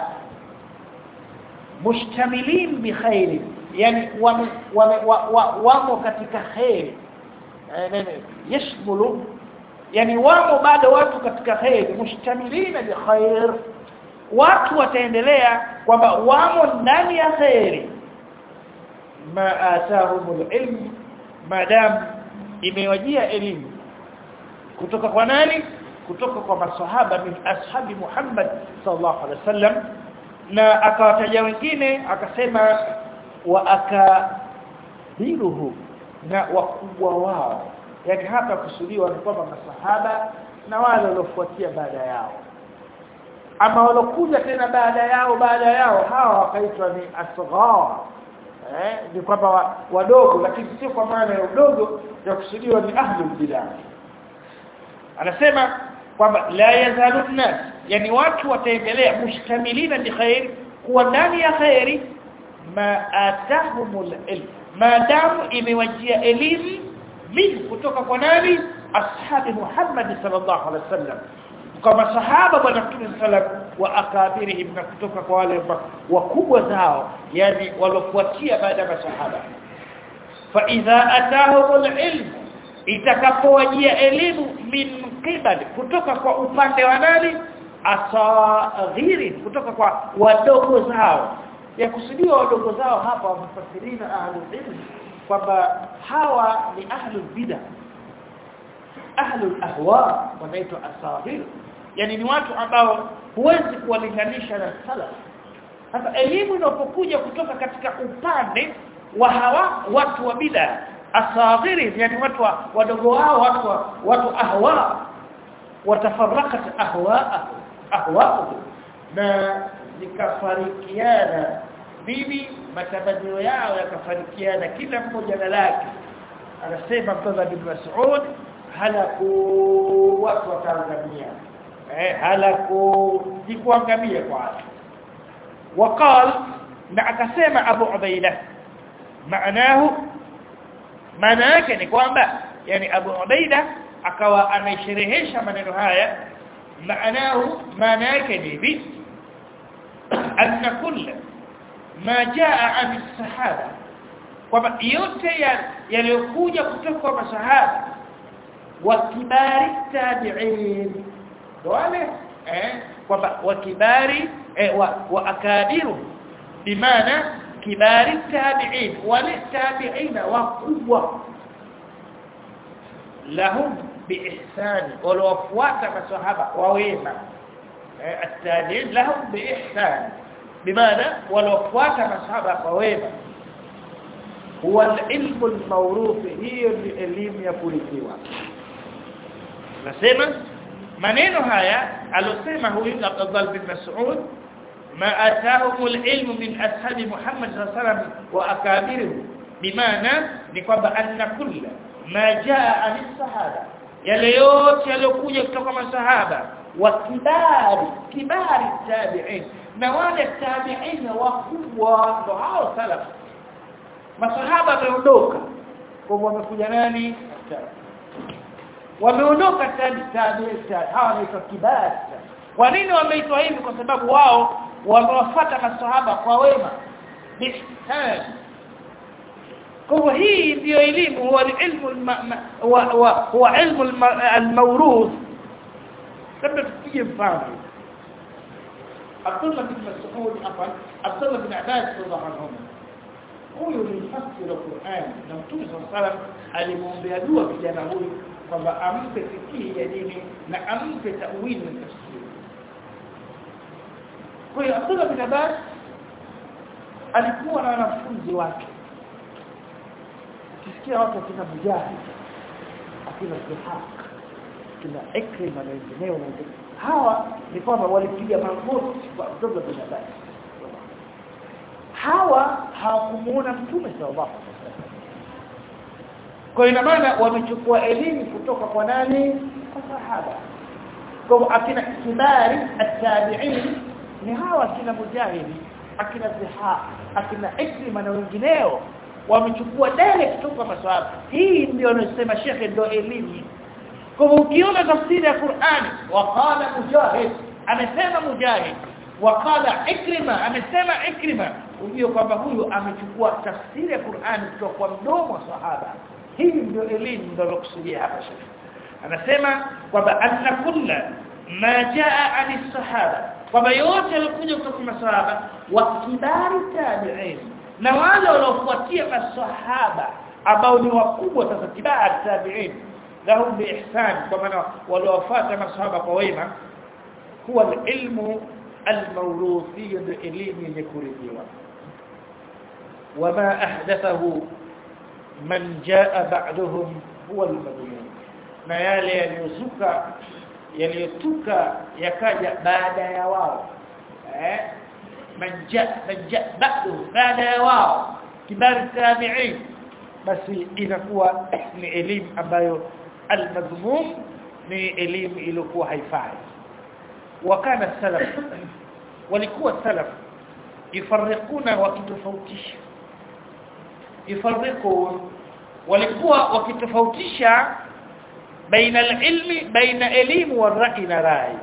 mushtamilin bi khairi yani wamo wamo katika khairi yashmulu yani wamo bado watu katika khairi mushtamilina bi khair watu wataendelea kwamba wamo ndani ya khairi ma atahumul ilm madam imewajia elimu kutoka kwa nani kutoka kwa maswahaba min ashabi Muhammad sallallahu alaihi wasallam na akawataja wengine akasema wa akabiruhu na wakubwa wao yani hapa kusudiwa ni kwamba masahaba na wale waliofuatia baada yao ama walokuja tena baada yao baada yao hawa wakaitwa ni asghar eh ni kwamba wadogo lakini sio kwa maana ya udogo ya kusudiwa ni ahlul bidah anasema kwamba la yazalun nas yani watu wataendelea mushtamilina bi khair kuwa ndani ya khairi ma atahumul ilm maadamu imewajia elimu min kutoka kwa nani ashabi Muhammad sallallahu alaihi wasallam kwa masahaba bwana mtume sallam wa akabirihim na kutoka kwa wale wakubwa zao yani walofuatia baada ya masahaba fa idha atahumul ilm itakapowajia elimu min qibal kutoka kwa upande wa nani asaghiri kutoka kwa wadogo zao ya kusudiwa wadogo zao hapa wamefasirina ahlul ilm kwamba hawa ni ahlul bid'ah ahlul ahwa wanaitwa asaghir yani ni watu ambao huwezi kuwalinganisha na salaf sasa elimu inapokuja kutoka katika upande wa hawa watu wa bid'ah asaghiri yani watu wadogo wao watu watu ahwa watafarrakat ahwa ahwa na nikafarikiana bibi matamanio yao yakafarikiana kila mmoja na lake anasema mtoza bin Mas'ud halaku watu wataangamia eh halaku jikuangamia kwa وقال na akasema Abu Ubaida maanahu maana yake ni kwamba yani Abu Ubaida akawa anaisherehesha maneno haya maanahu maana yake ni hivi anna kulla ma jaa an sahaba kwamba yote yaliyokuja kutoka kwa masahaba wa kibari tabi'in wale eh kwamba wa kibari eh, wa, wa akadiru bimaana kibari tabi'in wale tabi'ina wakubwa lahum biihsani walowafuata masahaba wawema eh, at-tabi'in lahum biihsani bimaana walofuata masahaba kwa wema huwa ilmu al-mawruth hiyo ni elimu ya kurithiwa nasema maneno haya alosema huyu Abdullah bin Mas'ud ma atahum al-ilm min ashabi Muhammad sallallahu alaihi wasallam wa akabirihi bimaana ni kwamba anna kulla ma jaa an sahaba yale yote yaliokuja kutoka masahaba wa kibari kibari tabi'in na wale tabi'in wakubwa ndo hao salaf masahaba wameondoka kwa wamekuja nani wameondoka tabi'in hawa ni kibari kwa nini wameitwa hivi kwa sababu wao wamewafuata masahaba kwa wema kwa hii ndio elimu huwa ilmu huwa ilmu al-mawruth labda tupige mfano Abdullah bin Mas'ud hapa Abdullah bin Abbas radhiallahu anhu huyu ni mfasiri wa Qur'an na Mtume sallallahu alimwombea dua kijana huyu kwamba ampe fikii ya dini na ampe tawili na tafsiri kwa hiyo Abdullah bin Abbas alikuwa na wanafunzi wake kisikia watu wakina Mujahid akina Sihaq kina Ikrima na wengineo na wengineo hawa ni kwamba walipiga magoti kwa Abdullah bin Abbas hawa hawakumuona mtume sallallahu alaihi wasallam kwa ina maana wamechukua elimu kutoka kwa nani kwa sahaba kwa akina kibari at-tabi'in ni hawa akina mujahidi akina ziha akina ikrima na wengineo wamechukua dale kutoka maswahaba hii ndio anasema shekhe ndio elimu kwa ukiona tafsiri ya Qur'ani waqala mujahid amesema mujahid waqala ikrima amesema ikrima ujue kwamba huyu amechukua tafsiri ya Qur'ani kutoka kwa mdomo wa sahaba hii ndio elimu ndio nakusudia hapa shekhe anasema kwamba anna kulla ma jaa ani sahaba kwamba yote yalikuja kutoka kwa masahaba wa kibari tabi'in na wale waliofuatia masahaba ambao ni wakubwa sasa kibari tabi'in lahum biihsan kwa maana waliofuata masahaba kwa wema huwa ilmu almawruthi elimu yenye kuridhiwa wama ahdathahu man jaa ba'dahum huwa almadmun na yale yaliyozuka yaliyotuka yakaja baada ya wao eh manja manja ba'du baada ya wao kibari tabi'in basi inakuwa ni elimu ambayo almadhmum ni elimu iliyokuwa haifai wakana salaf walikuwa salaf ifarriquna wakitofautisha ifarriqun walikuwa wakitofautisha baina alilmi baina elimu wa rai na rai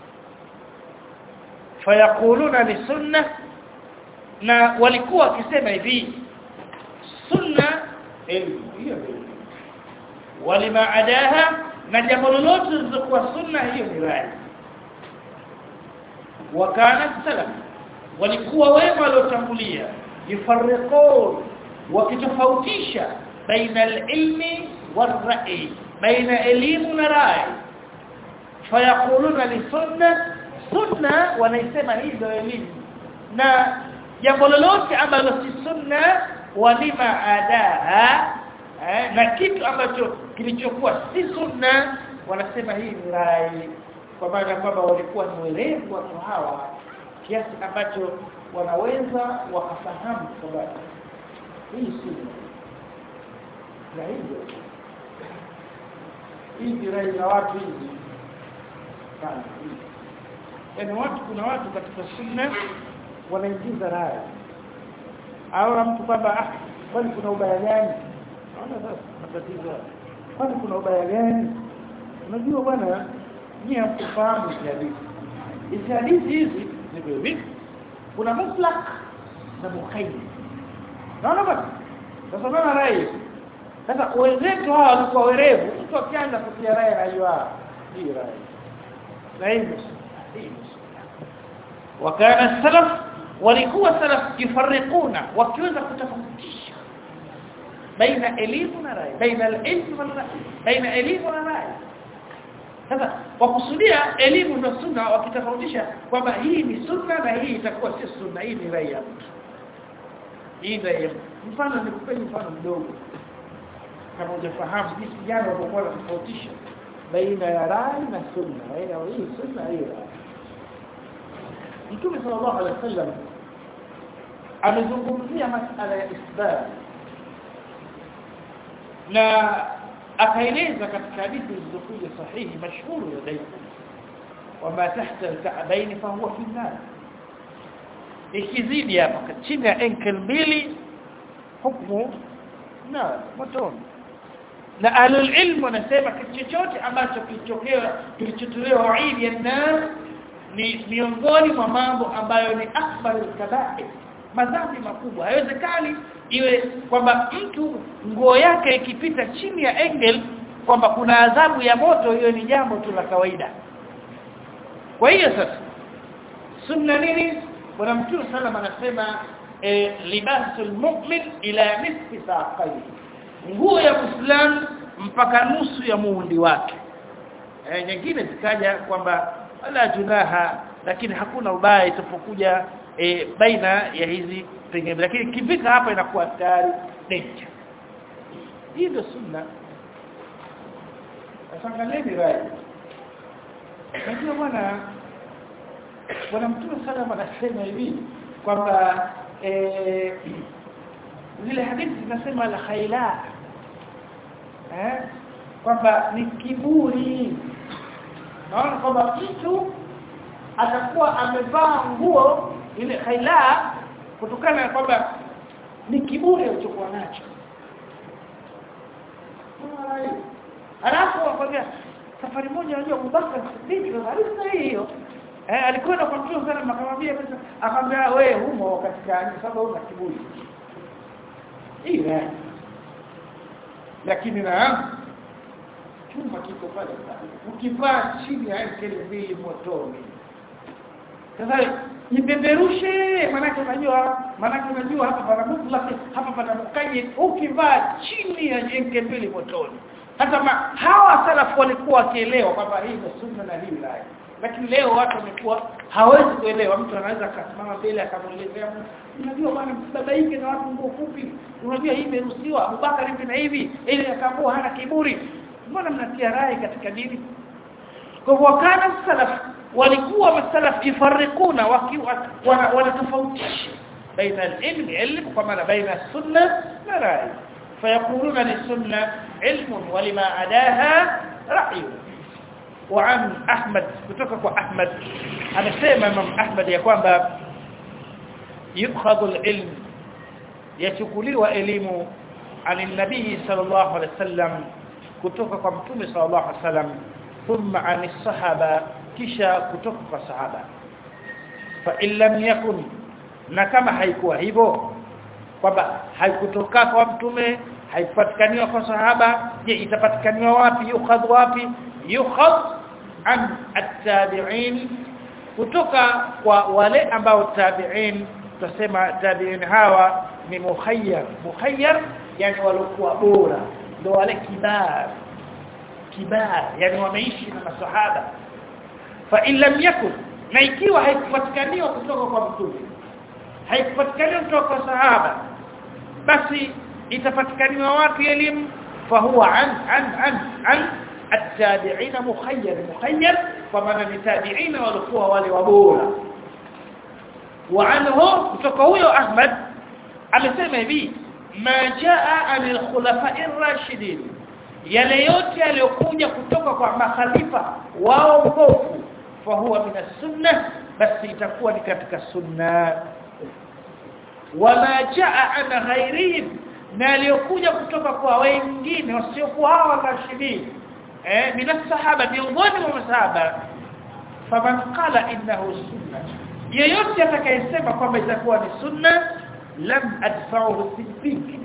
fayaquluna li sunna na walikuwa wakisema hivi sunna elimu hiyo walima adaha na jambo lolote lililokuwa sunna hiyo ni rai wakana salaf walikuwa wema waliotangulia yufarriqun wakitofautisha baina alilmi والرأي بين elimu na rai fayaquluna li sunna sunna wanaisema hizo elimu na jambo lolote ambalo si sunna walima adaha eh, na kitu ambacho kilichokuwa si sunna wanasema hii ni rai kwa maana kwamba walikuwa ni werevu watu hawa kiasi ambacho wanaweza wakafahamu kwamba hii sunna na hivyo hizi rai za watu hizi sana yaani watu kuna watu katika sunna wanaingiza rai au mtu kwamba ah kwani kuna ubaya gani naona sasa matatizo kwani kuna ubaya gani unajua bwana nyie hamkufahamu hizi hadithi hizi hadithi hizi ni vipi kuna maslak na mukhayyim naona bwana sasa naona rai sasa wenzetu hawa walikuwa werevu mtu akianza kutia rai anajua hii rai na hivyo wakana salaf walikuwa salaf kifarikuna wakiweza kutofautisha baina elimu na rai baina elimu na rai baina elimu na rai sasa wakusudia elimu na sunna wakitofautisha kwamba hii ni sunna na hii itakuwa si sunna hii ni rai ya mtu hii ndio mfano nikupeni mfano mdogo kama hujafahamu jinsi gani wanakuwa wanatofautisha baina ya rai na sunna baina ya hii sunna hii rai Mtume sallallahu alaihi wasallam amezungumzia masala ya isbat na akaeleza katika hadithi zilizokuja sahihi mashhuru ya daima wama tahta al-ka'bayn fa huwa fi an-nar ikizidi hapa chini ya ankle mbili hukumu na motoni na alul ilmu wanasema kitu chochote ambacho kilichokewa kilichotolewa waidi ya nar ni miongoni mwa mambo ambayo ni akbar al-kaba'ir madhambi makubwa haiwezekani iwe kwamba mtu nguo yake ikipita chini ya engel kwamba kuna adhabu ya moto hiyo ni jambo tu la kawaida kwa hiyo sasa sunna nini bwana mtume sallam anasema e, libasul mu'min ila nisfi saqaihi nguo ya muislam mpaka nusu ya muundi wake e, nyingine zikaja kwamba wala junaha lakini hakuna ubaya itapokuja e, baina ya hizi pengine lakini kifika hapa inakuwa tayari danger hii ndio sunna asangalieni rai najua bwana bwana mtume sallam anasema hivi kwamba eh zile hadithi zinasema la khaila eh kwamba ni kiburi naona kwamba mtu atakuwa amevaa nguo ile khaila kutokana na kwamba ni kiburi alichokuwa nacho alafu wakwambia safari moja unajua Abubakar Siddiq kabisa hiyo eh alikwenda kwa mtume sana akamwambia pesa akamwambia wewe humo katika sababu una kiburi hii lakini na chuma kiko pale ukivaa chini ya kile mbili motoni sasa nipeperushe manake unajua manake unajua hapa pana mutlaq hapa pana mukayyid ukivaa chini ya jenke mbili motoni hata ma, hawa salafu walikuwa wakielewa kwamba hii ni sunna na hii la lakini leo watu wamekuwa hawezi kuelewa mtu anaweza akasimama mbele akamuelezea unajua bwana msibabaike na watu nguo fupi unajua hii imeruhusiwa Abubakar hivi na hivi ili akaamua hana kiburi mbona mnatia rai katika dini kwa hivyo wakana salaf walikuwa masalaf ifarikuna wanatofautisha baina al-ilm ilm kwa maana baina sunna na rai فيقولون للسنة علم ولما عداها رأي وعن أحمد كتوكك أحمد أنا سيما من أحمد يقول يؤخذ العلم يتكلي وإلم عن النبي صلى الله عليه وسلم كتوكك متومي صلى الله عليه وسلم ثم عن الصحابة كشا كتوكك الصحابة فإن لم يكن نكما حيكوا هيبو kwamba haikutoka kwa mtume haipatikaniwa kwa sahaba je itapatikaniwa wapi yukhadh wapi yukhadh an at-tabi'in kutoka kwa wale ambao tabi'in tusema tabi'in hawa ni mukhayyar mukhayyar yani walikuwa bora ndio wale kibar kibar yani wameishi na masahaba fa in lam yakun na ikiwa haikupatikaniwa kutoka kwa mtume haikupatikaniwa kutoka kwa sahaba basi itapatikaniwa wapi elimu fahuwa an an an an التابعين مخير مخير فمن التابعين walikuwa wale wabora وعنه kutoka huyo Ahmad amesema hivi ma jaa anil khulafa'ir rashidin yale yote yaliyokuja kutoka kwa makhalifa wao mbovu fahuwa min as-sunnah basi itakuwa ni katika sunna wama jaa an ghairihim na aliyokuja kutoka kwa wengine wasiokuwa hawa rashidin eh min sahaba miongoni mwa masahaba faman qala innahu sunna yeyote atakayesema kwamba itakuwa ni sunna lam adfa'uhu siddiq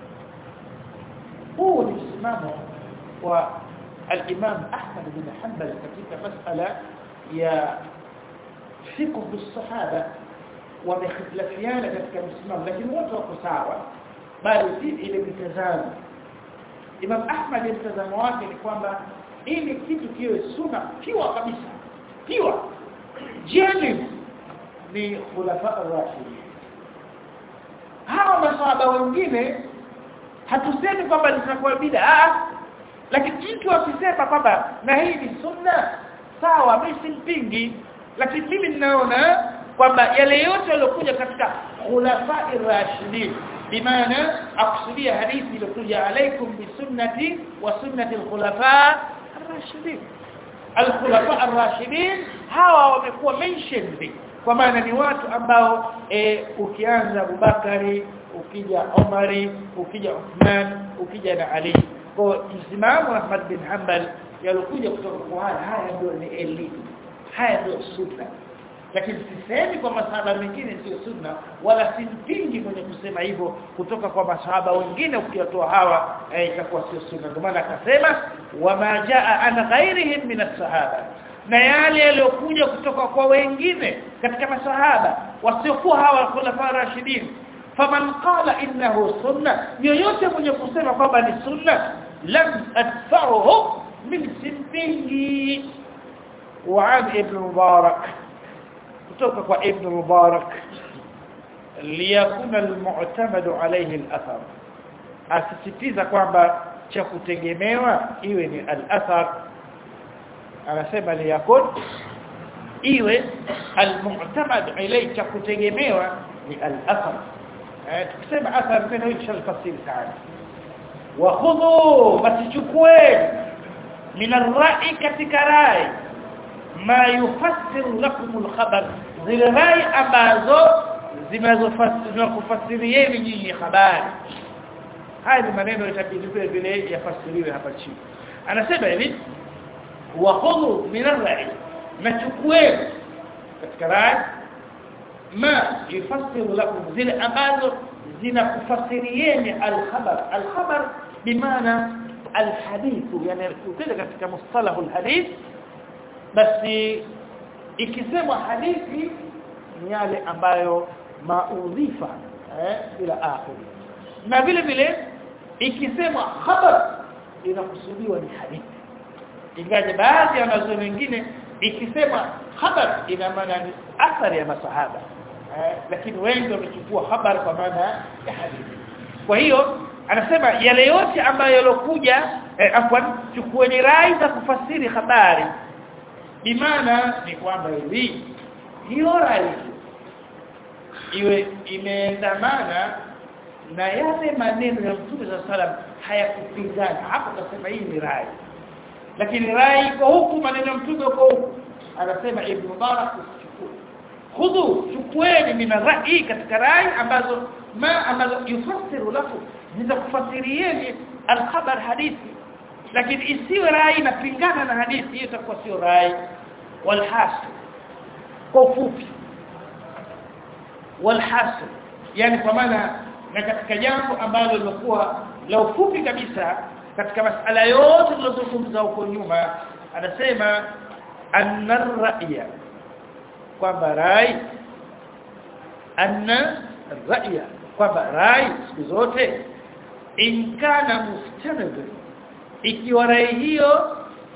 huu ni msimamo wa al-Imam Ahmad bin Hanbal katika masala ya fiqh as-sahaba wamehitilafiana katika msimamo lakini wote wako sawa bali si ile mitazamo Imam Ahmad mtazamo wake ni kwamba ili kitu kiwe sunna kiwa kabisa kiwa jeni ni khulafa ar-rashidin hawa masahaba wengine hatusemi kwamba litakuwa bid'a lakini mtu akisema kwamba na hii ni sunna sawa mimi simpingi lakini mimi ninaona kwamba yale yote yaliokuja katika khulafa ar-rashidin bimaana akusudia hadithi iliyokuja alaikum bisunnati wa sunnati al-khulafa ar-rashidin al-khulafa ar-rashidin hawa wamekuwa mentioned kwa maana ni watu ambao e, ukianza Abubakari ukija Umari ukija Uthman ukija na Ali kwa msimamo Ahmad bin Hanbal yalokuja kutoka kwa haya haya ndio ni elimu haya ndio sunna lakini sisemi kwa masahaba mengine sio sunna wala simpingi mwenye kusema hivyo kutoka kwa masahaba wengine ukiyatoa hawa itakuwa sio sunna ndio maana akasema wama jaa an ghairihim min as-sahaba na yale yaliyokuja kutoka kwa wengine katika masahaba wasiokuwa hawa khulafa rashidin faman qala innahu sunna yoyote mwenye kusema kwamba ni sunna lam adfa'uhu min simpingi wa ibn mubarak kutoka kwa ibn mubarak liyakuna almu'tamadu alayhi al-athar asisitiza kwamba cha kutegemewa iwe ni al-athar anasema liyakun iwe almu'tamad ilayhi cha kutegemewa ni al-athar tukisema athar neno hili shalfasiri sana wa khudhu basichukue min ar-ra'i katika rai ma yufassiru lakum al-khabar zile rai ambazo zinazofasirieni nyinyi habari haya ni maneno itabidi vile vile yafasiriwe hapa chini anasema hivi wa khudhu min ar-ra'i nachukue katika rai ma yufassiru lakum zile ambazo zinakufasirieni al-khabar al-khabar bimaana al-hadith yani ukija katika mustalahu al-hadith basi ikisemwa hadithi ni yale ambayo maudhifa eh ila akhir na vile vile ikisemwa khabar inakusudiwa ni hadithi ingaje baadhi ya wanazo wengine ikisema khabar ina maana ni athari ya masahaba eh, lakini wengi wamechukua habari kwa maana ya hadithi kwa hiyo anasema yale yote ambayo yalokuja eh, afwan chukueni rai za kufasiri habari bimaana ni kwamba hivi hiyo rai iwe imeendamana na yale maneno ya Mtume za salam hayakupingana hapo kasema hii ni rai lakini rai iko huku maneno ya Mtume uko huku anasema Ibn Mubarak khudhu chukueni min rai katika rai ambazo ma ambazo yufassiru lakum nitakufasirieni alkhabar hadithi lakini isiwe rai inapingana na hadithi hiyo itakuwa sio rai walhasil kwa ufupi walhasil yani kwa maana na katika jambo ambalo lilikuwa la ufupi kabisa katika masala yote tulizozungumza huko nyuma anasema anna ra'ya kwamba rai anna ra'ya kwamba rai siku zote inkana mustanad ikiwa rai hiyo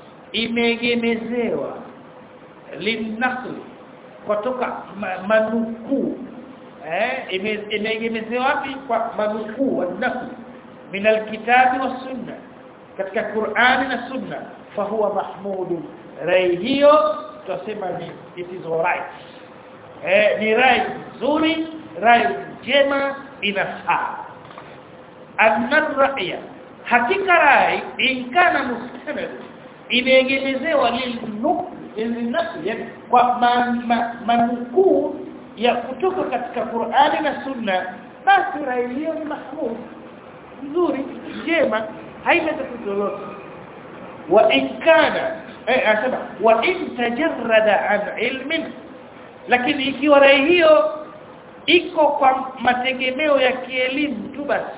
imegemezewa linakli kutoka manukuu eh imegemezewa wapi kwa manukuu wanakli min alkitabi was sunna katika Qur'ani na sunna fahuwa mahmud rai hiyo tutasema ni it is alright eh ni rai nzuri rai njema inafaa anna ra'ya hakika rai inkana mustanad imeegemezewa lilnukli kwa manukuu ya kutoka katika Qur'ani na Sunna basi rai hiyo ni mahmud nzuri njema haina tatizo lolote wa in kana eh asema wa in tajarrada an ilmin lakini ikiwa rai hiyo iko kwa mategemeo ya kielimu tu basi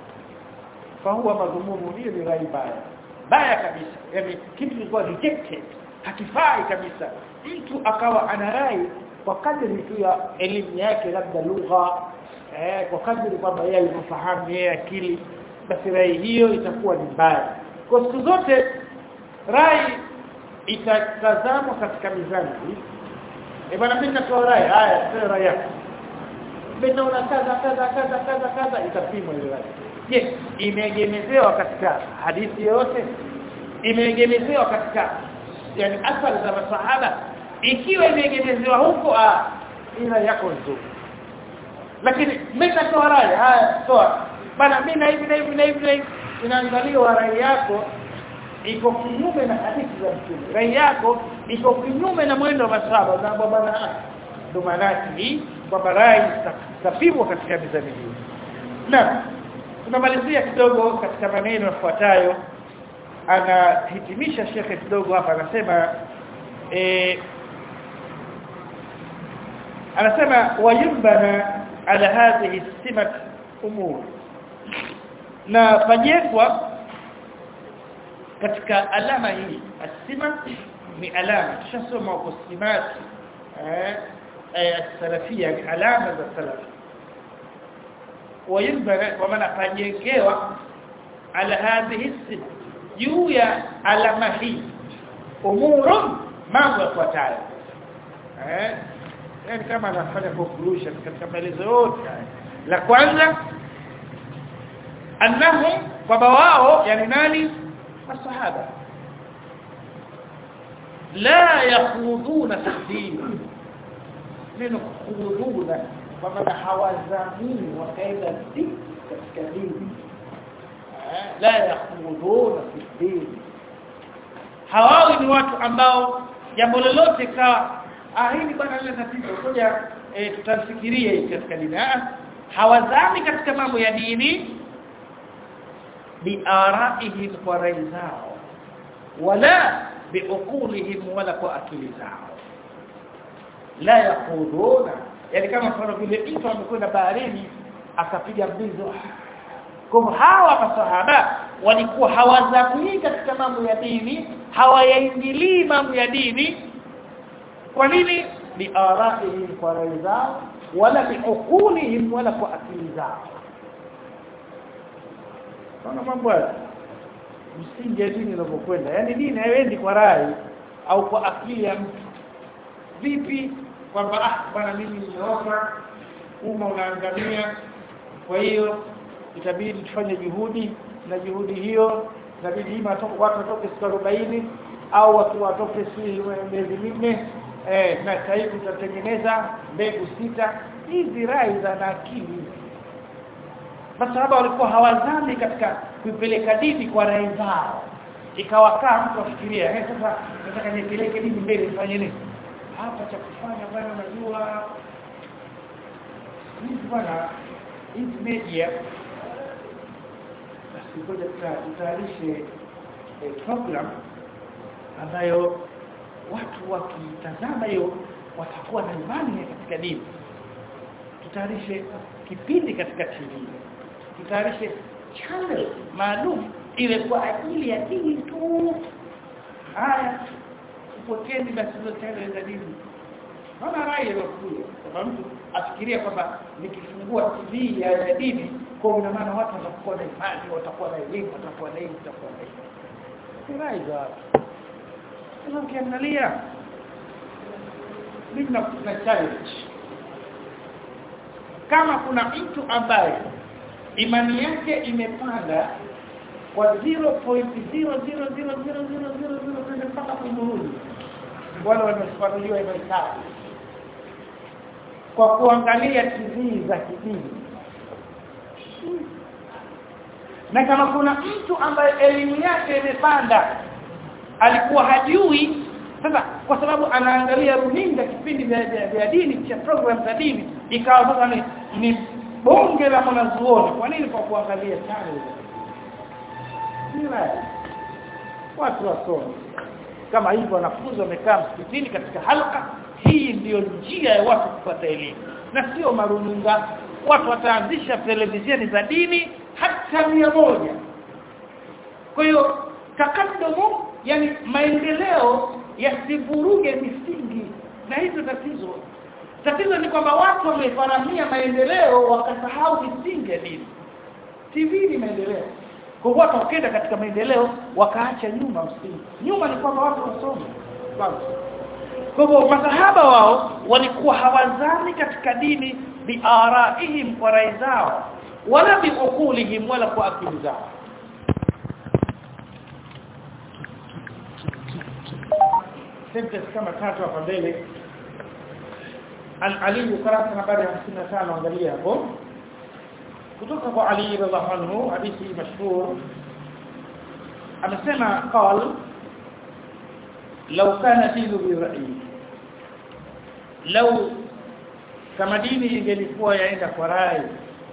fahuwa madhumumu hiyo ni rai baya baya kabisa yani kitu kilikuwa rejected hakifai kabisa mtu akawa ana rai kwa kadri tu ya elimu yake labda lugha eh kwa kadri kwamba yeye alifahamu yeye akili basi rai hiyo itakuwa ni mbaya kwa siku zote rai itatazamwa katika mizani eh bwana mimi natoa rai haya sio rai yako mimi naona kaza kaza kaza kaza kaza itapimwa ile rai je imeegemezewa katika hadithi yote imeegemezewa katika yani athari za masahaba ikiwa imeegemezewa huko ah ila yako nzuri lakini mimi natoa rai haya toa bana mimi na hivi na hivi na hivi na hivi inaangaliwa rai yako iko kinyume na hadithi za mtume rai yako iko kinyume na mwendo wa masahaba na bwana ndo maana hii kwamba rai tapimwa katika mizani hii na tunamalizia kidogo katika maneno yafuatayo anahitimisha shekhe kidogo hapa anasema eh anasema wayumbana ala hadhihi simat umur na pajekwa katika alama hii asima ni alama tushasoma kwa simati eh eh salafia ni alama za salafi وينبغي ومن apajengewa ala hadhihi sifa juu ya alama hii umurun mambo yafuatayo eh yani kama anafanya conclusion katika maelezo yote la kwanza annahum kwamba wao yani nani masahaba la yakhuduna fi din neno khuduna kwa maana hawazamini wakaenda katika dini la yakhuduna fi din hawawi ni watu ambao jambo lolote kawa ah hili bwana lile tatizo ngoja e, tutafikiria katika dini ah hawazami katika mambo ya dini biaraihim kwa rai zao wala biuqulihim wala kwa akili zao la yaquduna yani kama mfano vile mtu amekwenda baharini akapiga mbizo kwa hawa masahaba walikuwa hawazamii katika mambo ya dini hawayaingilii mambo ya dini kwa nini biaraihim kwa rai zao wala biuqulihim wala kwa akili zao Kuna mambo haya msingi ya dini inapokwenda yani dini haiendi kwa rai au kwa akili ya mtu vipi kwamba ah bwana mimi nimeofa umma unaangamia kwa hiyo itabidi tufanye juhudi na juhudi hiyo inabidi ima watu watoke siku 40 au watu watoke miezi minne eh na sasa hivi tutatengeneza mbegu sita hizi rai za akili masahaba walikuwa hawazami katika kuipeleka dini kwa rai zao ikawakaa mtu afikiria eh sasa nataka nipeleke dini mbele nifanye nini hapa cha kufanya bwana unajua hizi bwana hizi media basi ngoja tutayarishe program ambayo watu wakitazama hiyo watakuwa na imani katika dini tutayarishe kipindi katika TV tutayarishe channel maalum ile kwa ajili ya dini tu haya upokeni basi hizo channel za dini Naona rai iliyokuja kwamba mtu afikiria kwamba nikifungua TV ya, ya dini kwa ina maana watu watakuwa na imani watakuwa na elimu watakuwa na elimu watakuwa na elimu ni rai za watu sasa ukiangalia mimi na challenge kama kuna mtu ambaye imani yake imepanda kwa 0.0000000 mpaka kumrudi wale wanafanuliwa imani sawa kwa kuangalia TV za kidini na kama kuna mtu ambaye elimu yake imepanda alikuwa hajui sasa kwa sababu anaangalia runinga kipindi vya, vya, vya dini cha program za dini ikawa sasa ni, ni bonge la mwanazuoni kwa nini kwa kuangalia channel watu wasome kama hivyo wanafunzi wamekaa msikitini katika halka hii ndiyo njia ya watu kupata elimu na sio maruninga watu wataanzisha televisheni za dini hata mia moja kwa hiyo takaddumu yani maendeleo yasivuruge misingi na hizo tatizo tatizo ni kwamba watu wamefaramia maendeleo wakasahau misingi ya dini TV ni maendeleo kwa hiyo watu wakaenda katika maendeleo wakaacha nyuma msingi nyuma ni kwamba watu wasome kwa hivyo masahaba wao walikuwa hawazani katika dini biaraihim kwa rai zao wala biukulihim wala kwa akili zao sentence kama tatu hapa mbele an Ali ukurasa nambari 55 angalia hapo kutoka kwa Ali radhiallahu anhu hadithi mashhur amesema qal law kana dinu bi ra'yi law kama dini ingelikuwa yaenda kwa rai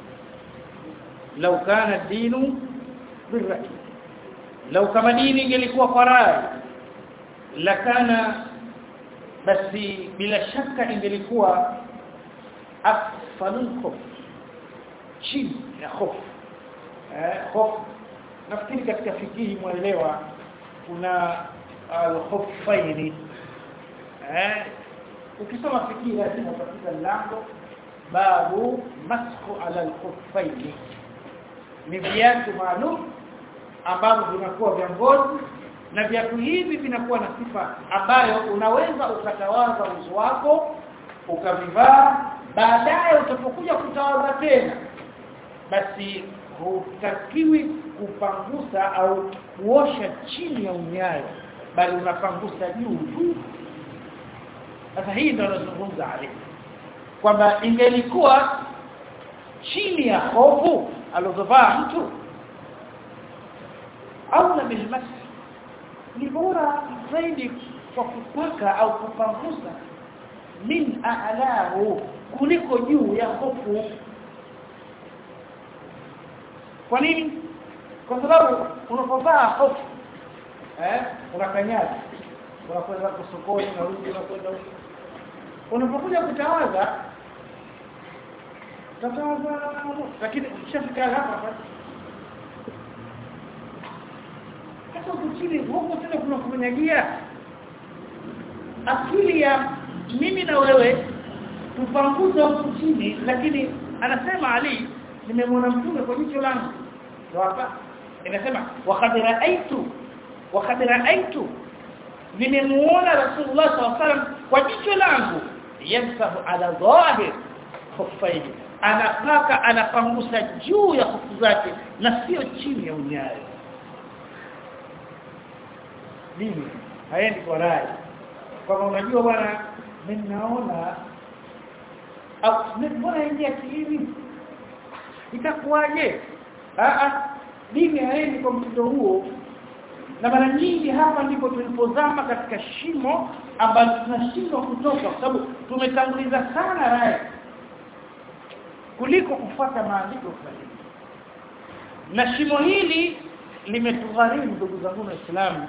law kana dinu bi ra'yi law kama dini ingelikuwa kwa rai lakana basi bila shaka ingelikuwa afalul chini ya hofu eh hofu nafikiri katika fikihi mwelewa kuna al-khuffaini eh ukisoma fikiri lazima utapita mlango babu masku ala al-khuffaini ni viatu maalum ambavyo vinakuwa vya ngozi na viatu hivi vinakuwa na sifa ambayo unaweza ukatawaza uso wako ukavivaa baadaye utapokuja kutawaza tena basi hutakiwi kupangusa au kuosha chini ya unyayo bali unapangusa juu tu sasa hii ndio nazungumza Ali kwamba ingelikuwa chini ya hofu alozovaa mtu au na bilmas ni bora zaidi kwa kupaka au kupangusa min a'lahu kuliko juu ya hofu kwa nini kwa sababu unapovaa hofu eh unakanyaga unakwenda kusokoni na rudi unakwenda huko unapokuja kutawaza tatawaza lakini ukishafika hapa sasa kuchini huko tena kuna kumenyagia akili ya mimi na wewe tupanguza huko chini lakini anasema Ali nimemwona mtume kwa jicho langu ndio hapa inasema waqad ra'aytu waqad ra'aytu nimemuona rasulullah sallallahu alaihi wasallam kwa jicho langu yamsahu ala dhahir khuffaini anapaka anapangusa juu ya kufu zake na sio chini ya unyayo dini haendi kwa rai kama unajua bwana mimi naona au mbona ingia akilini itakuwaje ah dini haendi kwa mtindo huo na mara nyingi hapa ndipo tulipozama katika shimo ambalo tunashindwa kutoka kwa sababu tumetanguliza sana rai kuliko kufuata maandiko sahihi na shimo hili limetugharimu ndugu zangu waislamu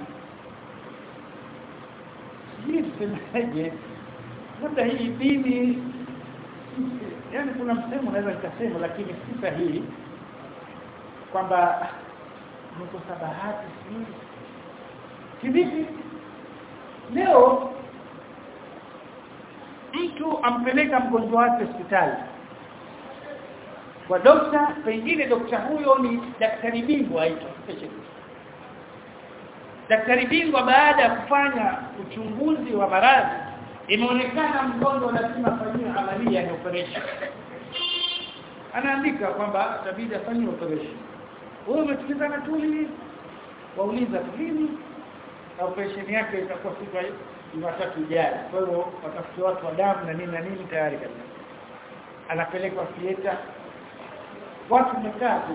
sijui tusemeje labda hii dini yani kuna msemo naweza nikasema lakini si sahihi kwamba mkosa bahati sijui kivipi leo mtu ampeleka mgonjwa wake hospitali kwa dokta pengine dokta huyo ni daktari bingwa aitwa daktari bingwa baada ya kufanya uchunguzi wa maradhi imeonekana mgonjwa lazima afanyiwe amalia ya operation anaandika kwamba itabidi afanyiwe operation wewe umesikizana tuli wauliza lini operation yake itakuwa siku ya Jumatatu ijayo kwa hiyo watafutia watu wa damu na nini na nini tayari kabisa anapelekwa theater watu wamekaa tu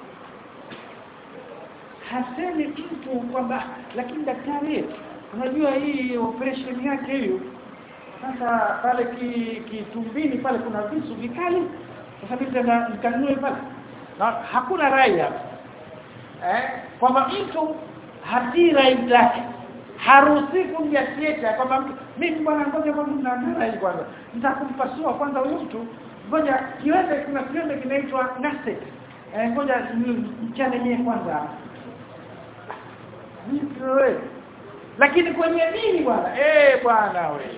hasemi mtu kwamba lakini daktari unajua hii operation yake hiyo sasa pale kitumbini ki pale kuna visu vikali sasa mimi nikanunue pale na hakuna rai hapa eh kwamba mtu hatii rai lake haruhusi kuja theater kwamba mtu mimi bwana ngoja kwanza na rai kwanza nitakumpasua kwanza huyu mtu ngoja kiwete kuna kiwete kinaitwa nase eh ngoja mchane yeye kwanza wewe lakini kwenye dini bwana eh bwana wewe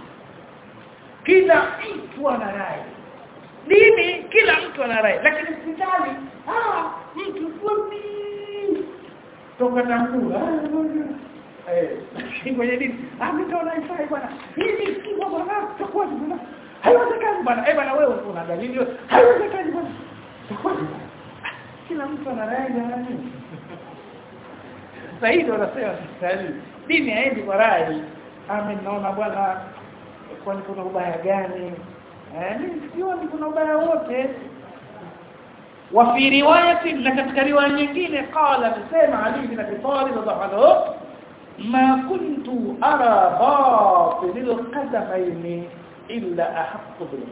kila mtu ana rai dini kila mtu ana rai lakini hospitali ah mtu fulani toka tangula eh kwenye dini ah mimi naona ifai bwana hivi kiko bwana takuwa bwana haiwezekani bwana eh bwana wewe una dalili haiwezekani bwana takuwa kila mtu ana rai jamani zaidi wanasema sistali dini haendi kwa rai ame naona bwana kwani kuna ubaya gani eh mimi sioni kuna ubaya wote wa fi riwayati na katika riwaya nyingine qala tusema ali bin abi talib radhiallahu ma kuntu ara batil alqadamayn illa ahqqu bil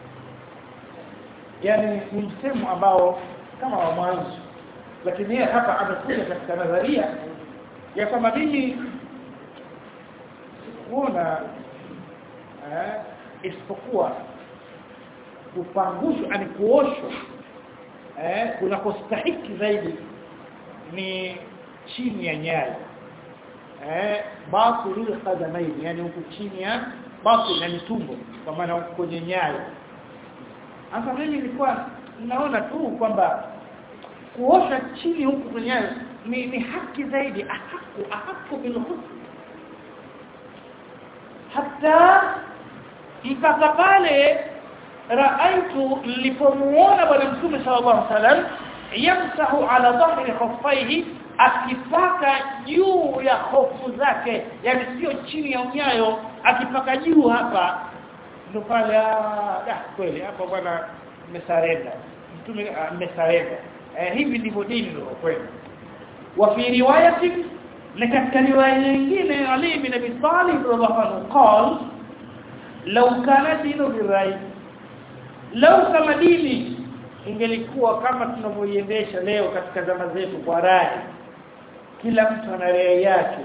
yani ni msemo ambao kama wa mwanzo lakini yeye hapa amekuja katika nadharia ya kwamba mimi kuona eh isipokuwa kupangushwa ani kuoshwa eh kunakostahiki zaidi ni chini ya nyayo eh batilul qadamain yani huku chini ya batil yani tumbo kwa maana huko kwenye nyayo sasa mimi nilikuwa naona tu kwamba kuosha chini huku kwenye nyayo ni, ni haki zaidi ahaku ahaku bil hata mpaka pale raaitu nilipomuona bwana mtume sallallahu alaihi wasallam yamsahu ala dhahri khuffaihi akipaka juu ya hofu zake yani sio chini ya unyayo akipaka juu hapa ndo pale da kweli hapo bwana mmesarenda mtume mmesarenda eh, hivi ndivyo dini ndio kweli wa fi riwayati na katika riwaya nyingine Ali bin Abi Talib radhiallahu anhu qala law kana dinu birai law kama dini ingelikuwa kama tunavyoiendesha leo katika zama zetu kwa rai kila mtu ana rai yake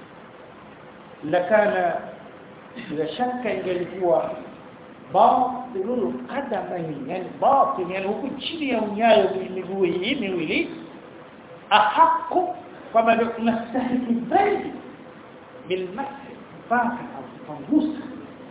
lakana bila shaka ingelikuwa batilul qadamain yani batil yani huku chini ya unyayo miguu hii miwili ahaku kwamba tunastahili zaidi bilmasi mpaka au kupangusa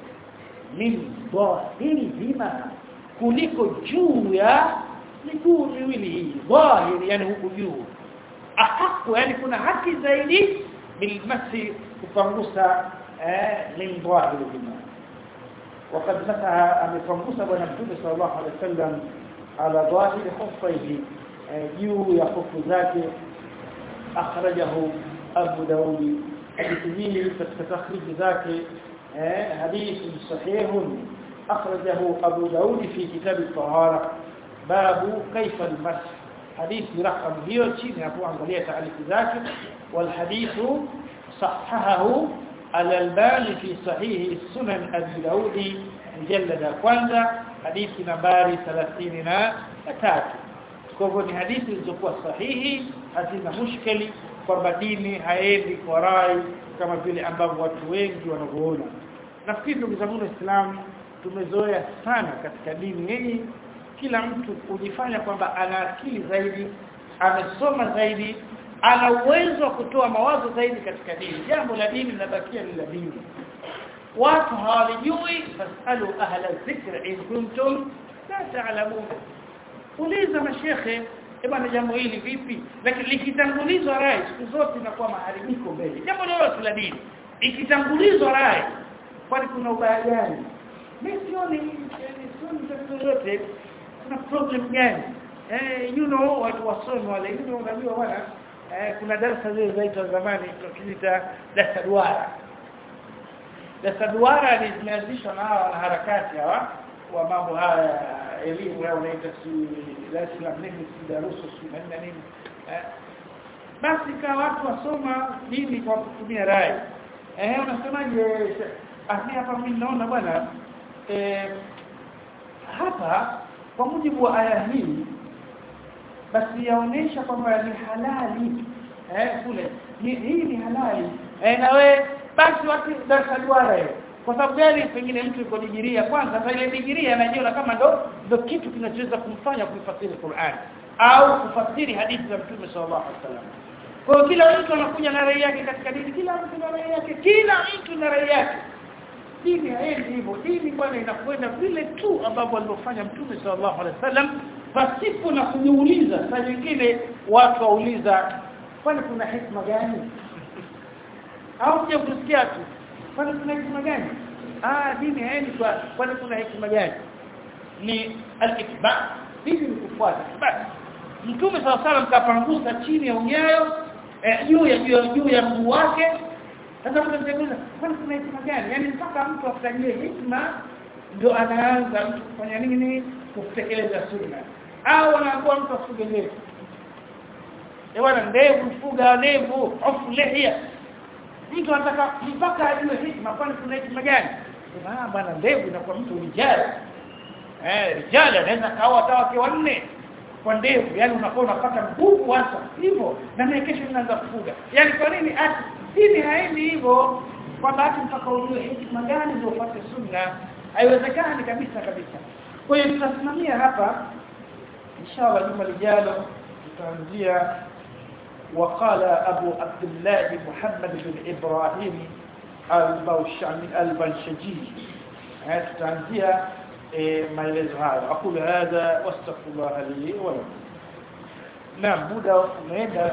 min dhahiri bima kuliko juu ya miguu miwili hii dhahiri yani huku juu ahaku yani kuna haki zaidi bilmasi kupangusa eh min dhahiri bima وقد مسح amepangusa bwana mtume sallallahu alaihi wasallam ala dhahiri khuffaihi juu ya khufu zake akhrajahu Abu Daud hadithi hii katika takhrij zake hadithi sahih akhrajahu Abu Daud fi kitab at-tahara babu kaifa al-mash hadithi rakam hiyo chini hapo angalia taarifu zake wal hadithu sahahahu al-Albani fi sahih sunan Abi Daud mjallada kwanza hadithi nambari 33 kwa hivyo ni hadithi zilizokuwa sahihi hazina mushkeli kwamba dini haendi kwa rai kama vile ambavyo watu wengi wanavyoona nafikiri ndugu zangu waislamu tumezoea sana katika dini hii kila mtu kujifanya kwamba ana akili zaidi amesoma zaidi ana uwezo wa kutoa mawazo zaidi katika dini jambo la dini linabakia ni la dini watu hawalijui fasalu ahla dhikr in kuntum la ta'lamun uliza mashekhe bwana jambo hili vipi lakini likitangulizwa rai siku zote inakuwa maharibiko mbele jambo lolote la dini ikitangulizwa rai kwani kuna ubaya gani mimi sioni sioni tatizo lolote kuna problem gani eh you know watu wasomi wale you know unajua bwana eh, kuna darasa zile zaitwa zamani tukiita darasa duara darasa duara ni zimeanzishwa na hawa harakati hawa wa mambo haya elimu yao unaita si Dar es Salaam nini si darusu si nini nini eh basi kwa watu wasoma dini kwa kutumia rai eh unasemaje ahmi hapa mimi naona bwana eh hapa kwa mujibu wa aya hii basi yaonesha kwamba ni halali eh kule ni, hii ni halali eh na we basi watu darasa duara hiyo kwa sababu gani pengine mtu yuko digiria kwanza sasa ile digiria anajiona kama ndo ndo kitu kinachoweza kumfanya kuifasiri Qur'an au kufasiri hadithi za Mtume sallallahu alaihi wasallam kwa hiyo kila mtu anakuja na rai yake katika dini kila mtu na rai yake kila mtu na rai yake dini haendi hivyo dini bwana inakwenda vile tu ambavyo alivyofanya Mtume sallallahu alaihi wasallam pasipo na kujiuliza saa nyingine watu wauliza kwani kuna hikma gani au je kusikia tu kwani kuna hikma gani ah dini haendi kwa kwani kuna hikma gani ni al-itba dini ni kufuata basi mtume sawa sawa mkapangusa chini ya unyayo juu ya juu ya mguu wake sasa mtamtegeza kwani kuna hikma gani yani mpaka mtu atajie hikma ndio anaanza mtu kufanya nini kutekeleza sunna au anakuwa mtu afuge ndevu eh bwana ndevu fuga ndevu afu lihia mtu anataka mpaka ajue hikma kwani kuna hikma gani ah bwana ndevu inakuwa mtu rijali eh rijali anaweza kaoa hata wake wanne kwa ndevu yani unakuwa unapata nguvu hasa hivyo na mimi kesho ninaanza kufuga yani kwa nini ati dini haendi hivyo kwa bahati mpaka ujue hikma gani ndio upate sunna haiwezekani kabisa kabisa kwa hiyo tutasimamia hapa inshallah juma lijalo tutaanzia وقال أبو عبد الله محمد بن إبراهيم البوشعمي البنشجي تنزيها ما يلزها أقول هذا واستغفر الله لي ولكم نعم muda umeenda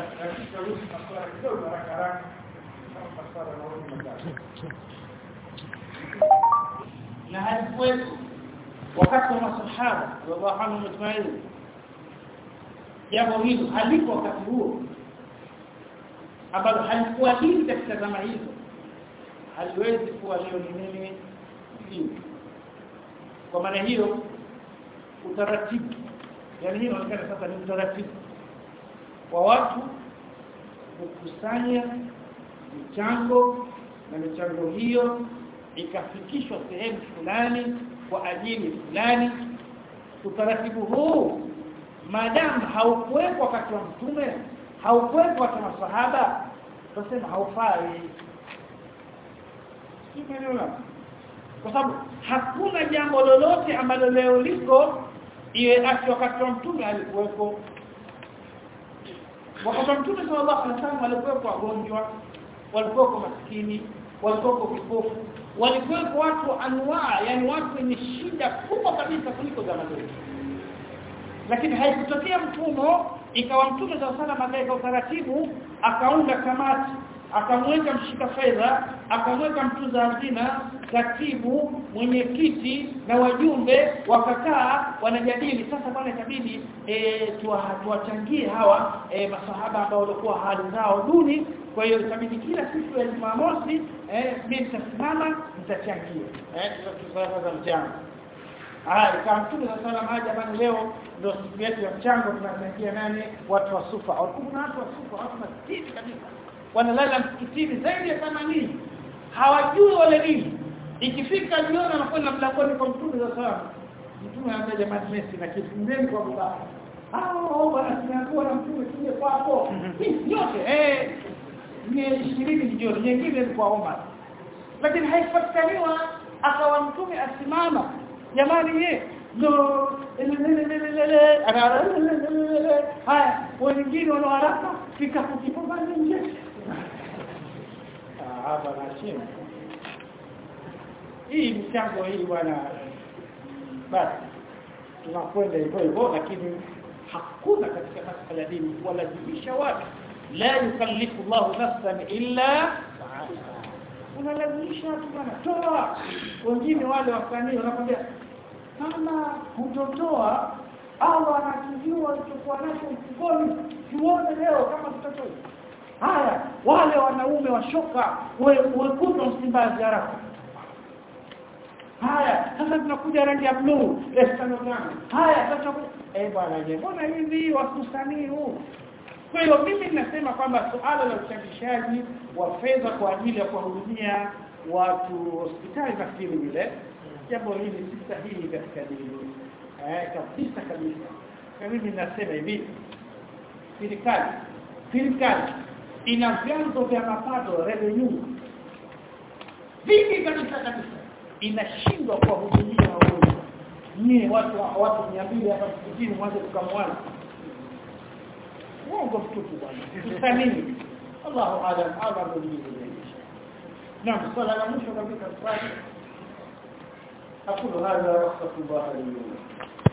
na halikuwepo wakati wa masahaba radhiallahu anhum ajma'in jambo hilo halipo wakati huo ambalo halikuwa hili katika zama hizo haliwezi kuwa leo ni nini hivi kwa maana hiyo utaratibu yani hii inaonekana sasa ni utaratibu wa watu kukusanya michango na michango hiyo ikafikishwa sehemu fulani kwa ajili fulani utaratibu huu maadamu haukuwepo wakati wa mtume haukuwepo wakati wa masahaba tunasema haufai kwa sababu hakuna jambo lolote ambalo leo liko iwe ati wakati wa mtume alikuwepo wakati wa mtume sallallahu alaihi wasallam walikuwepo wagonjwa walikuwepo maskini walikuwepo vipofu walikuwepo watu anwaa yani watu wenye shida kubwa kabisa kuliko zama zetu lakini haikutokea mfumo ikawa mtume sallallahu alaihi wasallam akaweka utaratibu akaunda kamati akamweka mshika fedha akamweka mtunza hazina katibu mwenyekiti na wajumbe wakakaa wanajadili sasa bwana itabidi e, tuwachangie hawa e, masahaba ambao walikuwa hali zao duni kwa hiyo itabidi kila siku ya Jumamosi eh mimi nitasimama nitachangia eh tutasema za mchango Ah, kama mtume wa sallam haja bana leo ndio siku yetu ya mchango tunachangia nani watu wa sufa kuna watu wa sufa watu maskini kabisa wanalala msikitini zaidi ya 80 hawajui wale nini ikifika jioni anakwenda mlangoni kwa mtume wa sallam mtume anambia jamani Messi na kifuneni kwa baba ah bwana tunakuwa na mtume tuje kwako yote eh ni 20 jioni nyingine ni kwa Omar lakini haipatikaniwa akawa mtume asimama jamani ye ndo haya wengine wana haraka fika kukipamba nje hapa na chini hii mchango hii bwana basi tunakwenda hivyo hivyo lakini hakuna katika masuala ya dini kuwalazimisha watu la yukallifu Allahu nafsan illa unalazimisha watu bwana toa wengine wale wasanii wanakwambia kama hutotoa au anakijua alichokuwa nacho mfukoni tuone leo kama tutatoa haya wale wanaume washoka wekuta msimbazi haraka haya sasa tunakuja rangi ya blue tano tano haya sasa eh bwana je mbona hivi wakusanii huu kwa hiyo mimi ninasema kwamba suala la uchangishaji wa fedha kwa ajili ya kuwahudumia watu hospitali nafikiri vile jambo hili si sahihi katika dini eh kabisa kabisa kwa mimi ninasema hivi serikali serikali ina vyanzo vya mapato revenue vingi kabisa kabisa inashindwa kuwahudumia wagonjwa nyie watu watu 200 hapa msikitini mwanzo tukamwana uongo mtupu bwana tusanini Allahu alam Allah ndiye Naam swala la mwisho kabisa swali أقول هذا وأستغفر الله لي ولكم